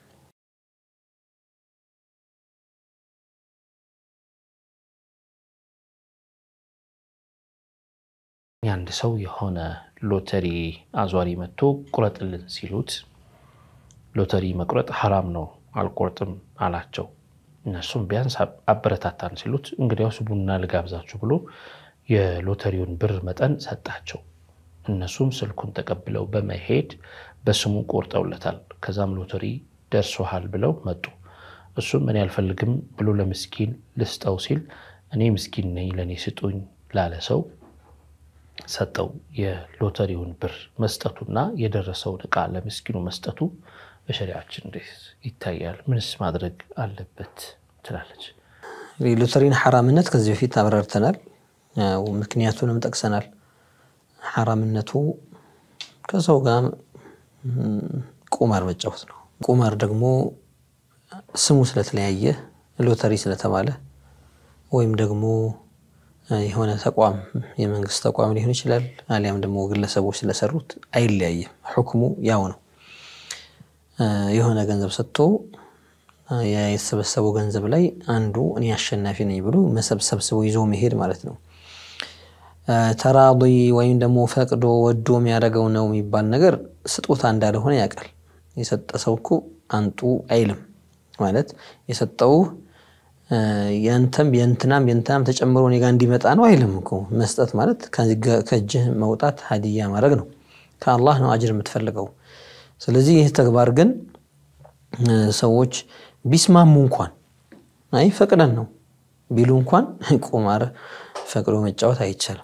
የአንድ ሰው የሆነ ሎተሪ አዟሪ መጥቶ ቁረጥልን ሲሉት ሎተሪ መቁረጥ ሐራም ነው አልቆርጥም አላቸው። እነሱም ቢያንስ አበረታታን ሲሉት እንግዲያውስ ቡና ልጋብዛችሁ ብሎ የሎተሪውን ብር መጠን ሰጣቸው። እነሱም ስልኩን ተቀብለው በመሄድ በስሙ ቆርጠውለታል። ከዛም ሎተሪ ደርሶሃል ብለው መጡ። እሱም እኔ አልፈልግም ብሎ ለምስኪን ልስጠው ሲል እኔ ምስኪን ነኝ ለእኔ ስጡኝ ላለ ሰው ሰጠው። የሎተሪውን ብር መስጠቱና የደረሰውን ዕቃ ለምስኪኑ መስጠቱ በሸሪያችን እንዴት ይታያል? ምንስ ማድረግ አለበት ትላለች? ሎተሪን ሐራምነት ከዚህ በፊት አብራርተናል። ምክንያቱንም ጠቅሰናል። ሐራምነቱ ከሰው ጋር ቁማር መጫወት ነው። ቁማር ደግሞ ስሙ ስለተለያየ ሎተሪ ስለተባለ ወይም ደግሞ የሆነ ተቋም የመንግስት ተቋም ሊሆን ይችላል፣ አሊያም ደግሞ ግለሰቦች ስለሰሩት አይለያይም። ሁክሙ ያው ነው። የሆነ ገንዘብ ሰጥቶ የተሰበሰበው ገንዘብ ላይ አንዱ እኔ አሸናፊ ነኝ ብሎ መሰብሰብስቦ ይዞ መሄድ ማለት ነው። ተራዲ ወይም ደግሞ ፈቅዶ ወዶ የሚያደርገው ነው የሚባል ነገር ስጦታ እንዳልሆነ ያውቃል። የሰጠ ሰው እኮ አንጡ አይልም ማለት የሰጠው ያንተም የእንትናም የእንትናም ተጨምሮ እኔ ጋር እንዲመጣ ነው አይልም እኮ። መስጠት ማለት ከእጅህ መውጣት ሀዲያ ማድረግ ነው። ከአላህ ነው አጅር የምትፈልገው። ስለዚህ ይህ ተግባር ግን ሰዎች ቢስማሙ እንኳን አይ ፈቅደን ነው ቢሉ እንኳን ቁማር ፈቅዶ መጫወት አይቻልም።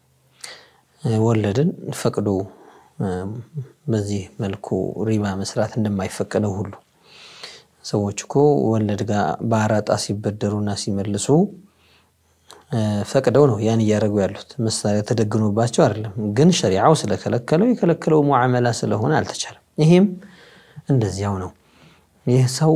ወለድን ፈቅዶ በዚህ መልኩ ሪባ መስራት እንደማይፈቀደው ሁሉ ሰዎች እኮ ወለድ ጋር በአራጣ ሲበደሩና ሲመልሱ ፈቅደው ነው ያን እያደረጉ ያሉት። መሳሪያ ተደግኖባቸው አይደለም። ግን ሸሪዓው ስለከለከለው የከለከለው ሙዓመላ ስለሆነ አልተቻለም። ይሄም እንደዚያው ነው። ይህ ሰው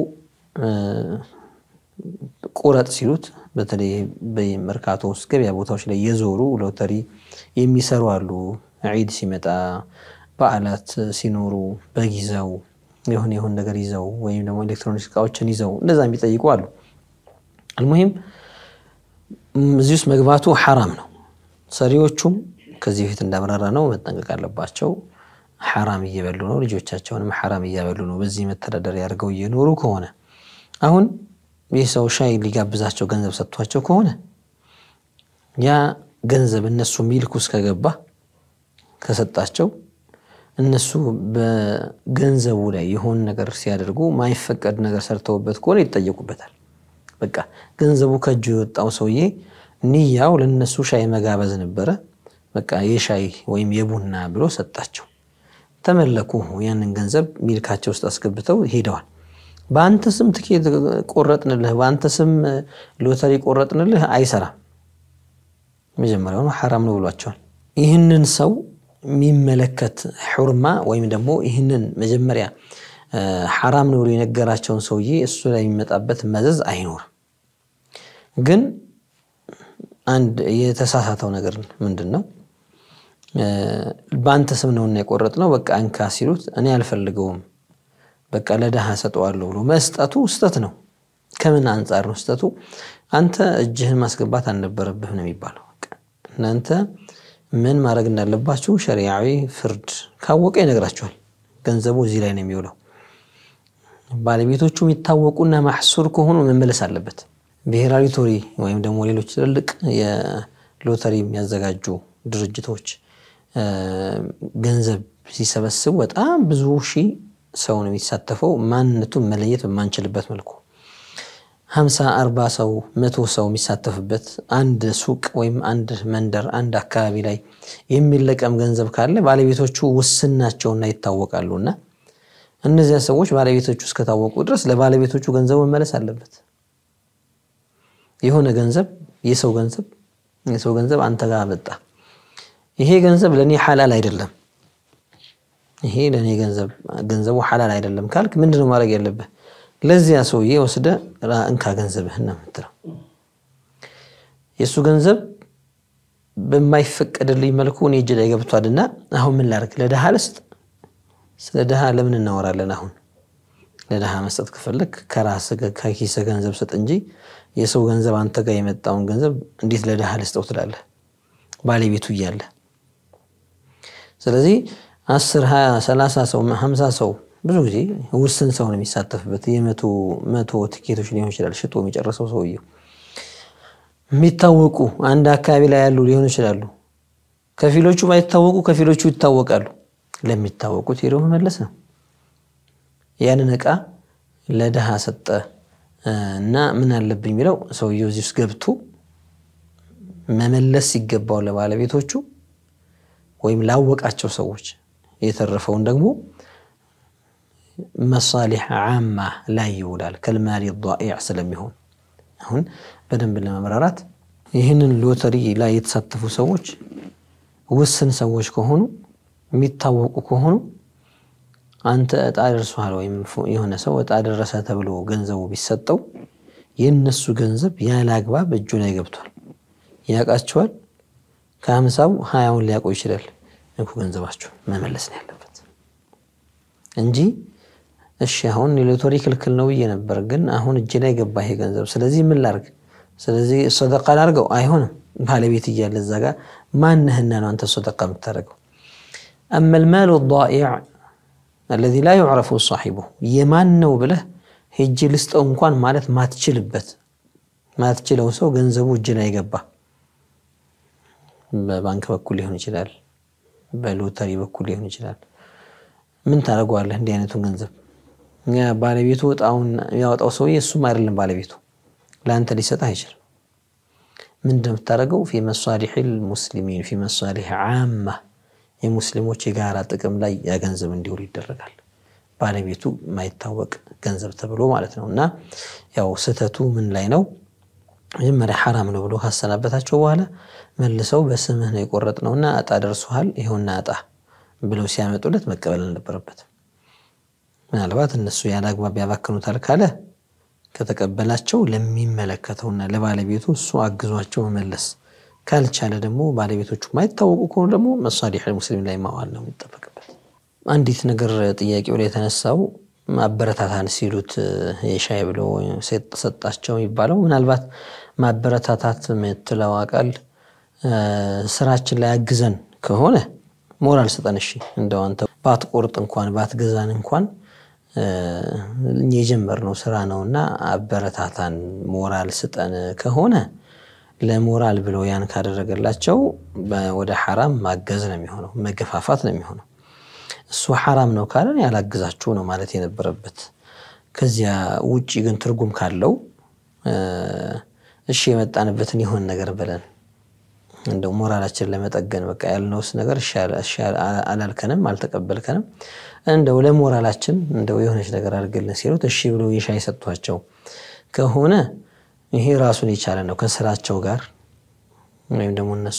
ቁረጥ ሲሉት በተለይ በመርካቶ ውስጥ ገበያ ቦታዎች ላይ የዞሩ ሎተሪ የሚሰሩ አሉ። ዒድ ሲመጣ በዓላት ሲኖሩ በግ ይዘው የሆነ የሆን ነገር ይዘው ወይም ደግሞ ኤሌክትሮኒክስ እቃዎችን ይዘው እንደዛ የሚጠይቁ አሉ። አልሙሂም እዚህ ውስጥ መግባቱ ሐራም ነው። ሰሪዎቹም ከዚህ በፊት እንዳብራራ ነው መጠንቀቅ አለባቸው። ሐራም እየበሉ ነው፣ ልጆቻቸውንም ሐራም እያበሉ ነው። በዚህ መተዳደሪያ አድርገው እየኖሩ ከሆነ አሁን ይህ ሰው ሻይ ሊጋብዛቸው ገንዘብ ሰጥቷቸው ከሆነ ያ ገንዘብ እነሱ ሚልክ ውስጥ ከገባ ከሰጣቸው እነሱ በገንዘቡ ላይ የሆን ነገር ሲያደርጉ ማይፈቀድ ነገር ሰርተውበት ከሆነ ይጠየቁበታል። በቃ ገንዘቡ ከእጁ የወጣው ሰውዬ ንያው ለነሱ ሻይ መጋበዝ ነበረ። በቃ የሻይ ወይም የቡና ብሎ ሰጣቸው። ተመለኩ። ያንን ገንዘብ ሚልካቸው ውስጥ አስገብተው ሄደዋል። በአንተ ስም ትኬት ቆረጥንልህ፣ በአንተ ስም ሎተሪ ቆረጥንልህ አይሰራም። መጀመሪያውኑ ሐራም ነው ብሏቸዋል። ይህንን ሰው የሚመለከት ሑርማ ወይም ደግሞ ይህንን መጀመሪያ ሐራም ነው ብሎ የነገራቸውን ሰውዬ እሱ ላይ የሚመጣበት መዘዝ አይኖርም። ግን አንድ የተሳሳተው ነገር ምንድን ነው? በአንተ ስም ነውና የቆረጥ ነው በቃ እንካ ሲሉት እኔ አልፈልገውም በቃ ለድሃ ሰጠዋለሁ ብሎ መስጠቱ ስተት ነው። ከምን አንጻር ነው ስተቱ? አንተ እጅህን ማስገባት አልነበረብህም ነው የሚባለው። እናንተ ምን ማድረግ እንዳለባችሁ ሸሪዓዊ ፍርድ ካወቀ ይነግራችኋል። ገንዘቡ እዚህ ላይ ነው የሚውለው። ባለቤቶቹ የሚታወቁና ማሕሱር ከሆኑ መመለስ አለበት። ብሔራዊ ሎተሪ ወይም ደግሞ ሌሎች ትልልቅ የሎተሪ የሚያዘጋጁ ድርጅቶች ገንዘብ ሲሰበስቡ በጣም ብዙ ሺህ ሰው ነው የሚሳተፈው። ማንነቱን መለየት በማንችልበት መልኩ ሀምሳ አርባ ሰው መቶ ሰው የሚሳተፍበት አንድ ሱቅ ወይም አንድ መንደር አንድ አካባቢ ላይ የሚለቀም ገንዘብ ካለ ባለቤቶቹ ውስን ናቸውና ይታወቃሉና እነዚያ ሰዎች ባለቤቶቹ እስከታወቁ ድረስ ለባለቤቶቹ ገንዘቡ መመለስ አለበት። የሆነ ገንዘብ የሰው ገንዘብ የሰው ገንዘብ አንተ ጋር መጣ። ይሄ ገንዘብ ለእኔ ሐላል አይደለም፣ ይሄ ለእኔ ገንዘብ ገንዘቡ ሐላል አይደለም ካልክ ምንድነው ማድረግ ያለብህ? ለዚያ ሰውዬ ወስደ እንካ ገንዘብህን ነው የምትለው። የእሱ ገንዘብ በማይፈቀድልኝ መልኩ እኔ እጅ ላይ ገብቷልና አሁን ምን ላድርግ? ለድሃ ልስጥ? ስለ ድሃ ለምን እናወራለን? አሁን ለድሃ መስጠት ከፈለግ ከራስህ ከኪስህ ገንዘብ ስጥ እንጂ የሰው ገንዘብ አንተ ጋር የመጣውን ገንዘብ እንዴት ለድሃ ልስጠው ትላለህ? ባለቤቱ እያለ ስለዚህ አስር ሀያ ሰላሳ ሰው ሀምሳ ሰው ብዙ ጊዜ ውስን ሰው ነው የሚሳተፍበት። የመቶ መቶ ትኬቶች ሊሆን ይችላል ሽጦ የሚጨርሰው ሰውየው። የሚታወቁ አንድ አካባቢ ላይ ያሉ ሊሆኑ ይችላሉ። ከፊሎቹ ባይታወቁ ከፊሎቹ ይታወቃሉ። ለሚታወቁት ሄዶ መመለስ ነው። ያንን ዕቃ ለድሃ ሰጠ እና ምን አለብኝ የሚለው ሰውየው እዚህ ውስጥ ገብቶ መመለስ ሲገባው ለባለቤቶቹ ወይም ላወቃቸው ሰዎች የተረፈውን ደግሞ መሳሊሕ ዓማ ላይ ይውላል። ከልማሊ ዳኢዕ ስለሚሆን አሁን በደንብ ለመብራራት ይህንን ሎተሪ ላይ የተሳተፉ ሰዎች ውስን ሰዎች ከሆኑ የሚታወቁ ከሆኑ አንተ እጣ ደርሷል ወይም የሆነ ሰው እጣ ደረሰ ተብሎ ገንዘቡ ቢሰጠው የእነሱ ገንዘብ ያለ አግባብ እጁ ላይ ገብቷል። ያውቃቸዋል። ከሀምሳው ሀያውን ሊያውቀው ይችላል። እኮ ገንዘባቸው መመለስ ነው ያለበት እንጂ እሺ አሁን የሎተሪ ክልክል ነው ብዬ ነበር፣ ግን አሁን እጅ ላይ ገባ ይሄ ገንዘብ። ስለዚህ ምን ላርግ? ስለዚህ ሰደቃ ላድርገው አይሆንም። ባለቤት እያለ እዛ ጋር ማንህና ነው አንተ ሰደቃ የምታደርገው? አመ ልማሉ ዳኢዕ አለዚ ላ ዩዕረፉ ሳሒቡ የማን ነው ብለህ ሄጅ ልስጠው እንኳን ማለት ማትችልበት ማትችለው ሰው ገንዘቡ እጅ ላይ ገባ። በባንክ በኩል ሊሆን ይችላል፣ በሎተሪ በኩል ሊሆን ይችላል። ምን ታደርገዋለህ? እንዲህ አይነቱን ገንዘብ ባለቤቱ እጣውን ያወጣው ሰውዬ እሱም አይደለም ባለቤቱ ለአንተ ሊሰጥህ አይችልም። ምንድን ነው የምታደርገው? ፊ መሳሊሕ ልሙስሊሚን ፊ መሳሊሕ ዓማ የሙስሊሞች የጋራ ጥቅም ላይ ያ ገንዘብ እንዲውል ይደረጋል። ባለቤቱ የማይታወቅ ገንዘብ ተብሎ ማለት ነው። እና ያው ስህተቱ ምን ላይ ነው? መጀመሪያ ሐራም ነው ብሎ ካሰናበታቸው በኋላ መልሰው በስምህ ነው የቆረጥነውና እጣ ደርሶሃል ይኸውና እጣ ብለው ሲያመጡለት መቀበል አልነበረበትም። ምናልባት እነሱ ያለ አግባብ ያባክኑታል ካለ ከተቀበላቸው ለሚመለከተውና ለባለቤቱ እሱ አግዟቸው መመለስ ካልቻለ ደግሞ ባለቤቶቹ የማይታወቁ ከሆኑ ደግሞ መሳሊሕ ሙስሊም ላይ ማዋል ነው የሚጠበቅበት። አንዲት ነገር ጥያቄው ላይ የተነሳው ማበረታታን ሲሉት የሻይ ብሎ ሰጣቸው የሚባለው ምናልባት ማበረታታት የምትለው ቃል ስራችን ላይ አግዘን ከሆነ ሞራል ስጠን። እሺ እንደው አንተ ባትቆርጥ እንኳን ባትገዛን እንኳን የጀመርነው ስራ ነውና አበረታታን፣ ሞራል ስጠን ከሆነ ለሞራል ብለው ያን ካደረገላቸው ወደ ሐራም ማገዝ ነው የሚሆነው፣ መገፋፋት ነው የሚሆነው። እሱ ሐራም ነው ካለን ያላግዛችሁ ነው ማለት የነበረበት። ከዚያ ውጭ ግን ትርጉም ካለው እሺ የመጣንበትን የሆን ነገር ብለን እንደው ሞራላችን ለመጠገን በቃ ያልነውስ ነገር አላልከንም፣ አልተቀበልከንም፣ እንደው ለሞራላችን እንደው የሆነች ነገር አድርግልን ሲሉት እሺ ብሎ የሻይ ሰጥቷቸው ከሆነ ይሄ ራሱን የቻለ ነው ከስራቸው ጋር ወይም ደግሞ እነሱ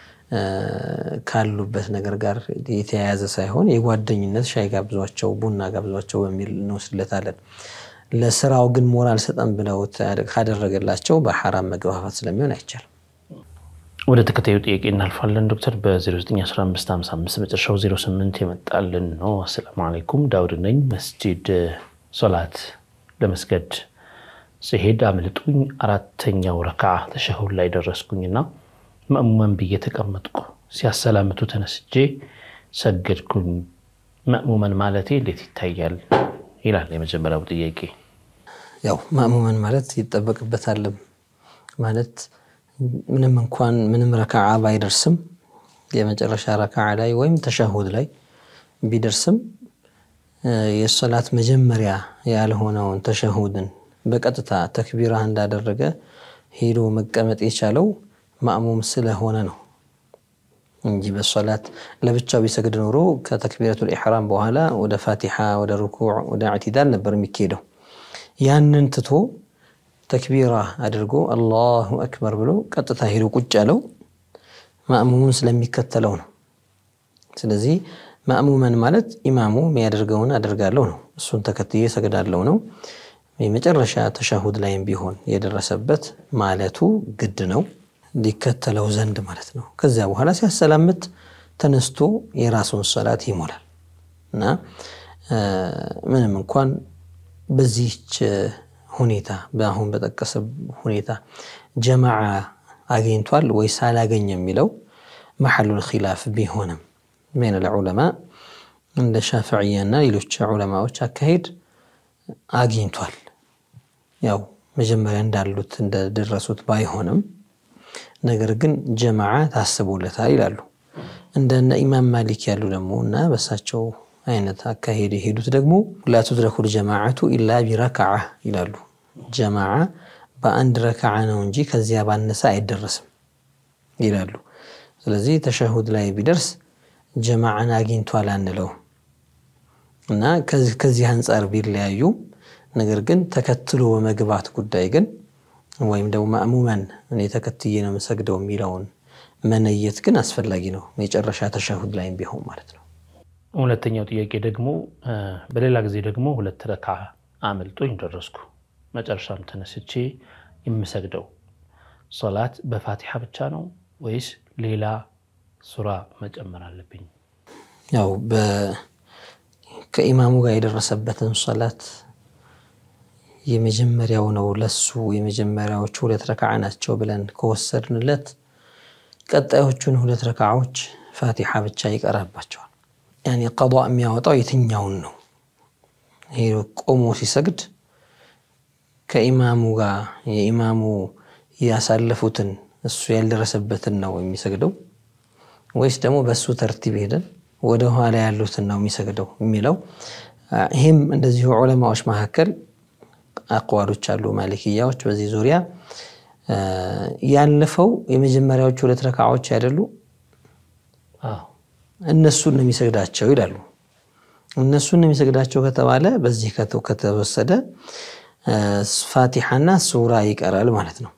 ካሉበት ነገር ጋር የተያያዘ ሳይሆን የጓደኝነት ሻይ ጋብዟቸው፣ ቡና ጋብዟቸው በሚል እንወስድለታለን። ለስራው ግን ሞራል ሰጠን ብለው ካደረገላቸው በሐራም መገፋፋት ስለሚሆን አይቻልም። ወደ ተከታዩ ጥያቄ እናልፋለን። ዶክተር በ091555 መጨረሻው 08 የመጣልን ነው። አሰላሙ አለይኩም ዳውድ ነኝ። መስጂድ ሶላት ለመስገድ ስሄድ አምልጡኝ አራተኛው ረክዓ ተሸሁድ ላይ ደረስኩኝና መእሙመን ብዬ ተቀመጥኩ። ሲያሰላምቱ ተነስቼ ሰገድኩኝ። መእሙመን ማለቴ እንዴት ይታያል? ይላል የመጀመሪያው ጥያቄ። ያው መእሙመን ማለት ይጠበቅበታል ማለት ምንም እንኳን ምንም ረክዓ ባይደርስም የመጨረሻ ረክዓ ላይ ወይም ተሸሁድ ላይ ቢደርስም የሶላት መጀመሪያ ያልሆነውን ተሸሁድን በቀጥታ ተክቢራ እንዳደረገ ሄዶ መቀመጥ የቻለው ማእሙም ስለሆነ ነው እንጂ በሶላት ለብቻው ቢሰግድ ኖሮ ከተክቢረቱል ኢሕራም በኋላ ወደ ፋቲሓ፣ ወደ ሩኩዕ፣ ወደ ኢዕቲዳል ነበር የሚካሄደው። ያንን ትቶ ተክቢራ አድርጎ አላሁ አክበር ብሎ ቀጥታ ሄዶ ቁጭ ያለው ማእሙሙን ስለሚከተለው ነው። ስለዚህ ማእሙመን ማለት ኢማሙ የሚያደርገውን አደርጋለሁ ነው፣ እሱን ተከትዬ ሰግዳለሁ ነው። የመጨረሻ ተሻሁድ ላይም ቢሆን የደረሰበት ማለቱ ግድ ነው ሊከተለው ዘንድ ማለት ነው። ከዚያ በኋላ ሲያሰላምት ተነስቶ የራሱን ሰላት ይሞላል እና ምንም እንኳን በዚህች ሁኔታ በአሁን በጠቀሰ ሁኔታ ጀማዓ አግኝቷል ወይስ አላገኝ የሚለው መሐሉል ኺላፍ ቢሆንም በይነ ልዑለማ እንደ ሻፍዕያና ሌሎች ዑለማዎች አካሄድ አግኝቷል። ያው መጀመሪያ እንዳሉት እንደደረሱት ባይሆንም ነገር ግን ጀማዓ ታስቦለታል ይላሉ። እንደነ ኢማም ማሊክ ያሉ ደግሞ እና በሳቸው አይነት አካሄድ የሄዱት ደግሞ ላ ቱድረኩል ጀማዓቱ ኢላ ቢረክዓ ይላሉ። ጀማዓ በአንድ ረክዓ ነው እንጂ ከዚያ ባነሰ አይደረስም ይላሉ። ስለዚህ ተሸሁድ ላይ ቢደርስ ጀማዓን አግኝቷል አንለው እና ከዚህ አንጻር ቢለያዩ ነገር ግን ተከትሎ በመግባት ጉዳይ ግን ወይም ደግሞ ማእሙመን እኔ ተከትዬ ነው የምሰግደው የሚለውን መነየት ግን አስፈላጊ ነው፣ የጨረሻ ተሸሁድ ላይም ቢሆን ማለት ነው። ሁለተኛው ጥያቄ ደግሞ በሌላ ጊዜ ደግሞ ሁለት ረካ አምልጦኝ ደረስኩ። መጨረሻም ተነስቼ የምሰግደው ሶላት በፋቲሓ ብቻ ነው ወይስ ሌላ ሱራ መጨመር አለብኝ? ያው ከኢማሙ ጋር የደረሰበትን ሶላት የመጀመሪያው ነው ለሱ የመጀመሪያዎቹ ሁለት ረክዓ ናቸው ብለን ከወሰድንለት ቀጣዮቹን ሁለት ረክዓዎች ፋቲሓ ብቻ ይቀራባቸዋል። ያኔ ቀዷ የሚያወጣው የትኛውን ነው? ይሄ ቆሞ ሲሰግድ ከኢማሙ ጋር የኢማሙ ያሳለፉትን እሱ ያልደረሰበትን ነው የሚሰግደው ወይስ ደግሞ በእሱ ተርቲብ ሄደን ወደ ኋላ ያሉትን ነው የሚሰግደው የሚለው ይህም እንደዚሁ ዑለማዎች መካከል አቅዋሎች አሉ። ማሊክያዎች በዚህ ዙሪያ ያለፈው የመጀመሪያዎቹ ሁለት ረካዓዎች አይደሉ እነሱን ነው የሚሰግዳቸው ይላሉ። እነሱን ነው የሚሰግዳቸው ከተባለ በዚህ ከተወሰደ ፋቲሓና ሱራ ይቀራል ማለት ነው።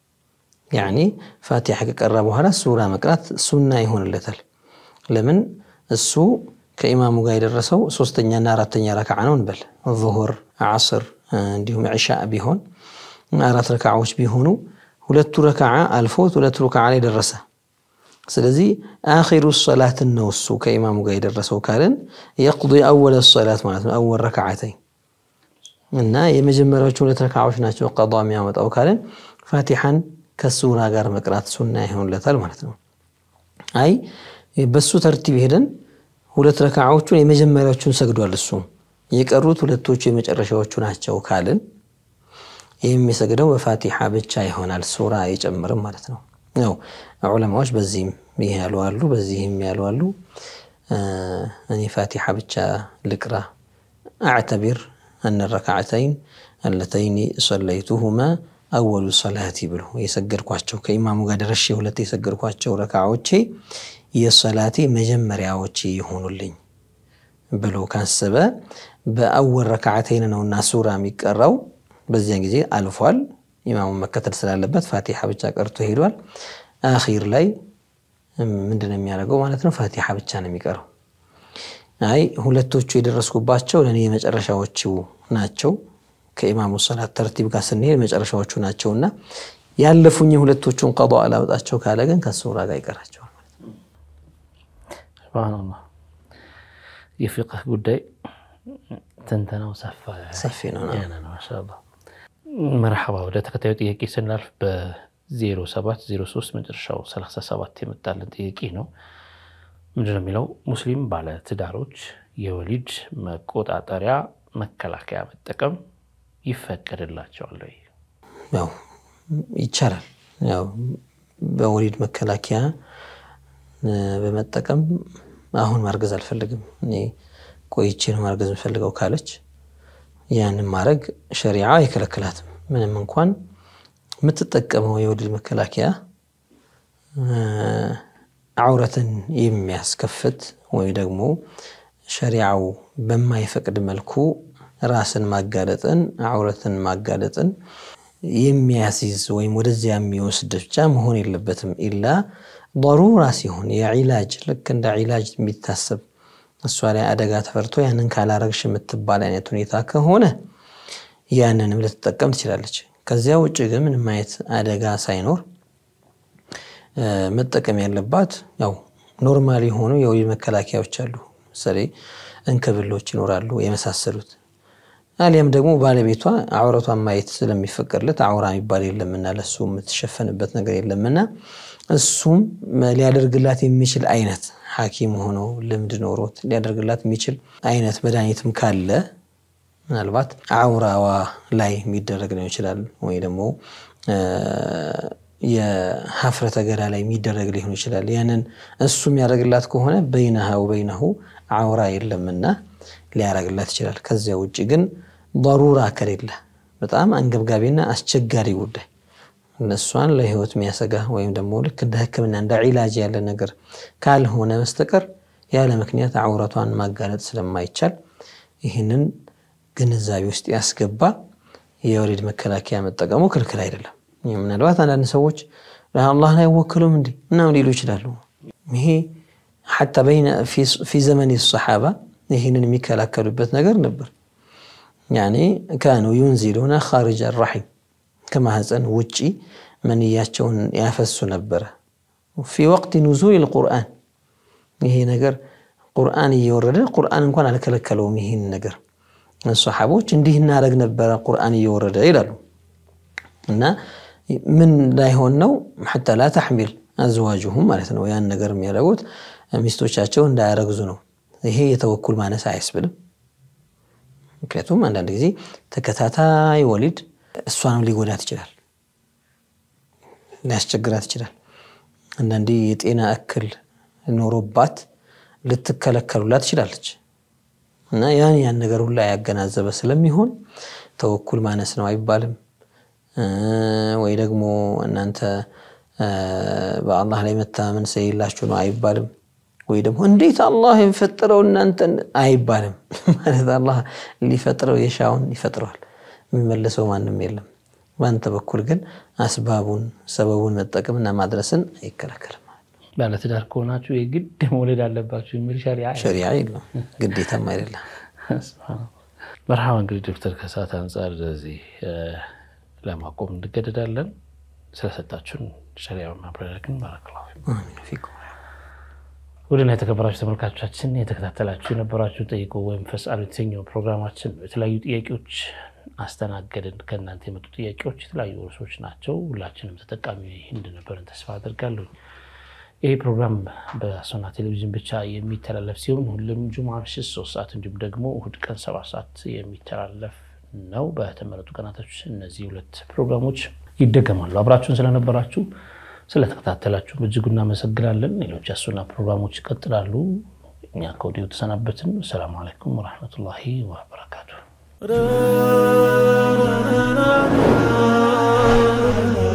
ያኒ ፋቲሓ ከቀራ በኋላ ሱራ መቅራት ሱና ይሆንለታል። ለምን እሱ ከኢማሙ ጋር የደረሰው ሶስተኛና አራተኛ ረክዓ ነው እንበል ዙሁር፣ ዓስር እንዲሁም ዕሻእ ቢሆን አራት ረክዓዎች ቢሆኑ ሁለቱ ረክዓ አልፎት ሁለቱ ረክዓ ላይ ደረሰ። ስለዚህ አኺሩ ሰላትን ነው እሱ ከኢማሙ ጋር የደረሰው ካልን የቅዲ አወለ ሰላት ማለት ነው። አወል ረክዓተይን እና የመጀመሪያዎቹ ሁለት ረክዓዎች ናቸው ቀዷ የሚያመጣው ካልን ፋቲሓን ከሱራ ጋር መቅራት ሱና ይሆንለታል ማለት ነው። አይ በሱ ተርቲብ ሄደን ሁለት ረክዓዎቹን የመጀመሪያዎቹን ሰግዷል እሱ የቀሩት ሁለቶቹ የመጨረሻዎቹ ናቸው ካልን ይህ የሚሰግደው በፋቲሓ ብቻ ይሆናል፣ ሱራ አይጨምርም ማለት ነው። ያው ዑለማዎች በዚህም ይህ ያሉ አሉ፣ በዚህም ያሉ አሉ። እኔ ፋቲሓ ብቻ ልቅራ አዕተቢር አነ ረክዓተይን አለተይኒ ሰለይቱሁማ አወሉ ሰላቲ ብሎ የሰገድኳቸው ከኢማሙ ጋር ደረሼ ሁለት የሰገድኳቸው ረክዓዎቼ የሰላቴ መጀመሪያዎች ይሆኑልኝ ብሎ ካሰበ በአወል ረክዓተይን ነውና ሱራ የሚቀራው በዚያን ጊዜ አልፏል። ኢማሙን መከተል ስላለበት ፋቲሓ ብቻ ቀርቶ ሄዷል። አኺር ላይ ምንድን ነው የሚያደርገው ማለት ነው? ፋቲሓ ብቻ ነው የሚቀረው። አይ ሁለቶቹ የደረስኩባቸው ለእኔ የመጨረሻዎቹ ናቸው ከኢማሙ ሰላት ተርቲብ ጋር ስንሄድ መጨረሻዎቹ ናቸውና ያለፉኝ ሁለቶቹን ቀዷ አላወጣቸው ካለ ግን ከሱራ ጋር ይቀራቸዋል ማለት ነው። ሱብሃነላህ የፊቅህ ጉዳይ ትንተናው ሰፋ ሰፊ ነው። ማሻአላህ መርሐባ። ወደ ተከታዩ ጥያቄ ስናልፍ በ0703 መጨረሻው 37 የመጣልን ጥያቄ ነው። ምንድነው የሚለው? ሙስሊም ባለ ትዳሮች የወሊድ መቆጣጠሪያ መከላከያ መጠቀም ይፈቀድላቸዋል ወይ? ያው ይቻላል። ያው በወሊድ መከላከያ በመጠቀም አሁን ማርገዝ አልፈልግም እኔ ቆይቼ ነው ማርገዝ የምፈልገው ካለች ያንን ማድረግ ሸሪዓ አይከለክላትም። ምንም እንኳን የምትጠቀመው የወሊድ መከላከያ ዐውረትን የሚያስከፍት ወይ ደግሞ ሸሪዓው በማይፈቅድ መልኩ ራስን ማጋለጥን ዐውረትን ማጋለጥን የሚያስይዝ ወይም ወደዚያ የሚወስድ ብቻ መሆን የለበትም። ኢላ ضሩራ ሲሆን የዒላጅ ልክ እንደ ዒላጅ የሚታሰብ እሷ ላይ አደጋ ተፈርቶ ያንን ካላረግሽ የምትባል አይነት ሁኔታ ከሆነ ያንንም ልትጠቀም ትችላለች። ከዚያ ውጭ ግን ምንም አይነት አደጋ ሳይኖር መጠቀም ያለባት ያው ኖርማል የሆኑ የወሊድ መከላከያዎች አሉ። ምሳሌ እንክብሎች ይኖራሉ የመሳሰሉት። አሊያም ደግሞ ባለቤቷ ዐውረቷን ማየት ስለሚፈቀድለት ዐውራ የሚባል የለምና ለሱ የምትሸፈንበት ነገር የለምና እሱም ሊያደርግላት የሚችል አይነት ሐኪም ሆኖ ልምድ ኖሮት ሊያደርግላት የሚችል አይነት መድኃኒትም ካለ ምናልባት ዐውራዋ ላይ የሚደረግ ሊሆን ይችላል። ወይ ደግሞ የሀፍረተ ገላ ላይ የሚደረግ ሊሆን ይችላል። ያንን እሱ የሚያደርግላት ከሆነ በይነሃ ወበይነሁ ዐውራ የለምና ሊያደርግላት ይችላል። ከዚያ ውጭ ግን ضሩራ ከሌለ በጣም አንገብጋቢና አስቸጋሪ ጉዳይ እነሷን ለህይወት የሚያሰጋ ወይም ደግሞ ልክ እንደ ሕክምና እንደ ዒላጅ ያለ ነገር ካልሆነ በስተቀር ያለ ምክንያት ዐውረቷን ማጋለጥ ስለማይቻል ይህንን ግንዛቤ ውስጥ ያስገባ የወሊድ መከላከያ መጠቀሙ ክልክል አይደለም። ምናልባት አንዳንድ ሰዎች አላህን አይወክሉም እንዲ ምናምን ሊሉ ይችላሉ። ይሄ ሐታ ፊ ዘመን ሰሓባ ይህንን የሚከላከሉበት ነገር ነበር። ያኔ ካኑ ዩንዚሉና ኻሪጅ አራሒም ከማህፀን ውጪ መንያቸውን ያፈሱ ነበረ። ፊ ወቅት ኑዙል ልቁርአን ይሄ ነገር ቁርአን እየወረደ ቁርአን እንኳን አልከለከለውም። ይህን ነገር ሰሓቦች እንዲህ እናደረግ ነበረ ቁርአን እየወረደ ይላሉ። እና ምን ላይሆን ነው ሐታ ላ ተሕሚል አዝዋጅሁም ማለት ነው። ያን ነገር የሚያደርጉት ሚስቶቻቸው እንዳያረግዙ ነው። ይሄ የተወኩል ማነስ አያስብልም። ምክንያቱም አንዳንድ ጊዜ ተከታታይ ወሊድ እሷንም ሊጎዳት ይችላል፣ ሊያስቸግራት ይችላል። አንዳንዴ የጤና እክል ኖሮባት ልትከለከሉላት ትችላለች። እና ያን ያን ነገር ሁላ ያገናዘበ ስለሚሆን ተወኩል ማነስ ነው አይባልም። ወይ ደግሞ እናንተ በአላህ ላይ መተማመን ስለሌላችሁ ነው አይባልም። ወይ ደግሞ እንዴት አላህ የፈጠረው እናንተን አይባልም። ማለት አላህ ሊፈጥረው የሻውን ይፈጥረዋል። የሚመልሰው ማንም የለም። በአንተ በኩል ግን አስባቡን ሰበቡን መጠቀምና ማድረስን አይከለከልም። ባለትዳር ከሆናችሁ የግድ መውለድ አለባችሁ የሚል ሸሪዓ ሸሪዓ የለም፣ ግዴታም አይደለም። መርሃባ እንግዲህ ዶክተር ከሰዓት አንጻር እዚህ ለማቆም እንገደዳለን። ስለሰጣችሁን ሸሪዓ ማብራሪያ ግን ባረክላሁ ፊኩም። ውድና የተከበራችሁ ተመልካቾቻችን የተከታተላችሁ የነበራችሁ ጠይቁ ወይም ፈስአሉ የተሰኘው ፕሮግራማችን የተለያዩ ጥያቄዎች አስተናገድን። ከእናንተ የመጡ ጥያቄዎች የተለያዩ ርዕሶች ናቸው። ሁላችንም ተጠቃሚ እንደነበረን ተስፋ አደርጋለሁ። ይህ ፕሮግራም በሶና ቴሌቪዥን ብቻ የሚተላለፍ ሲሆን ሁሉም ጁምዓ ምሽት ሶስት ሰዓት እንዲሁም ደግሞ እሁድ ቀን ሰባት ሰዓት የሚተላለፍ ነው። በተመረጡ ቀናቶች እነዚህ ሁለት ፕሮግራሞች ይደገማሉ። አብራችሁን ስለነበራችሁ ስለተከታተላችሁ በእጅጉ እናመሰግናለን። ሌሎች የሱና ፕሮግራሞች ይቀጥላሉ። እኛ ከወዲሁ ተሰናበትን። ሰላሙ አለይኩም ወረሕመቱላሂ ወበረካቱ።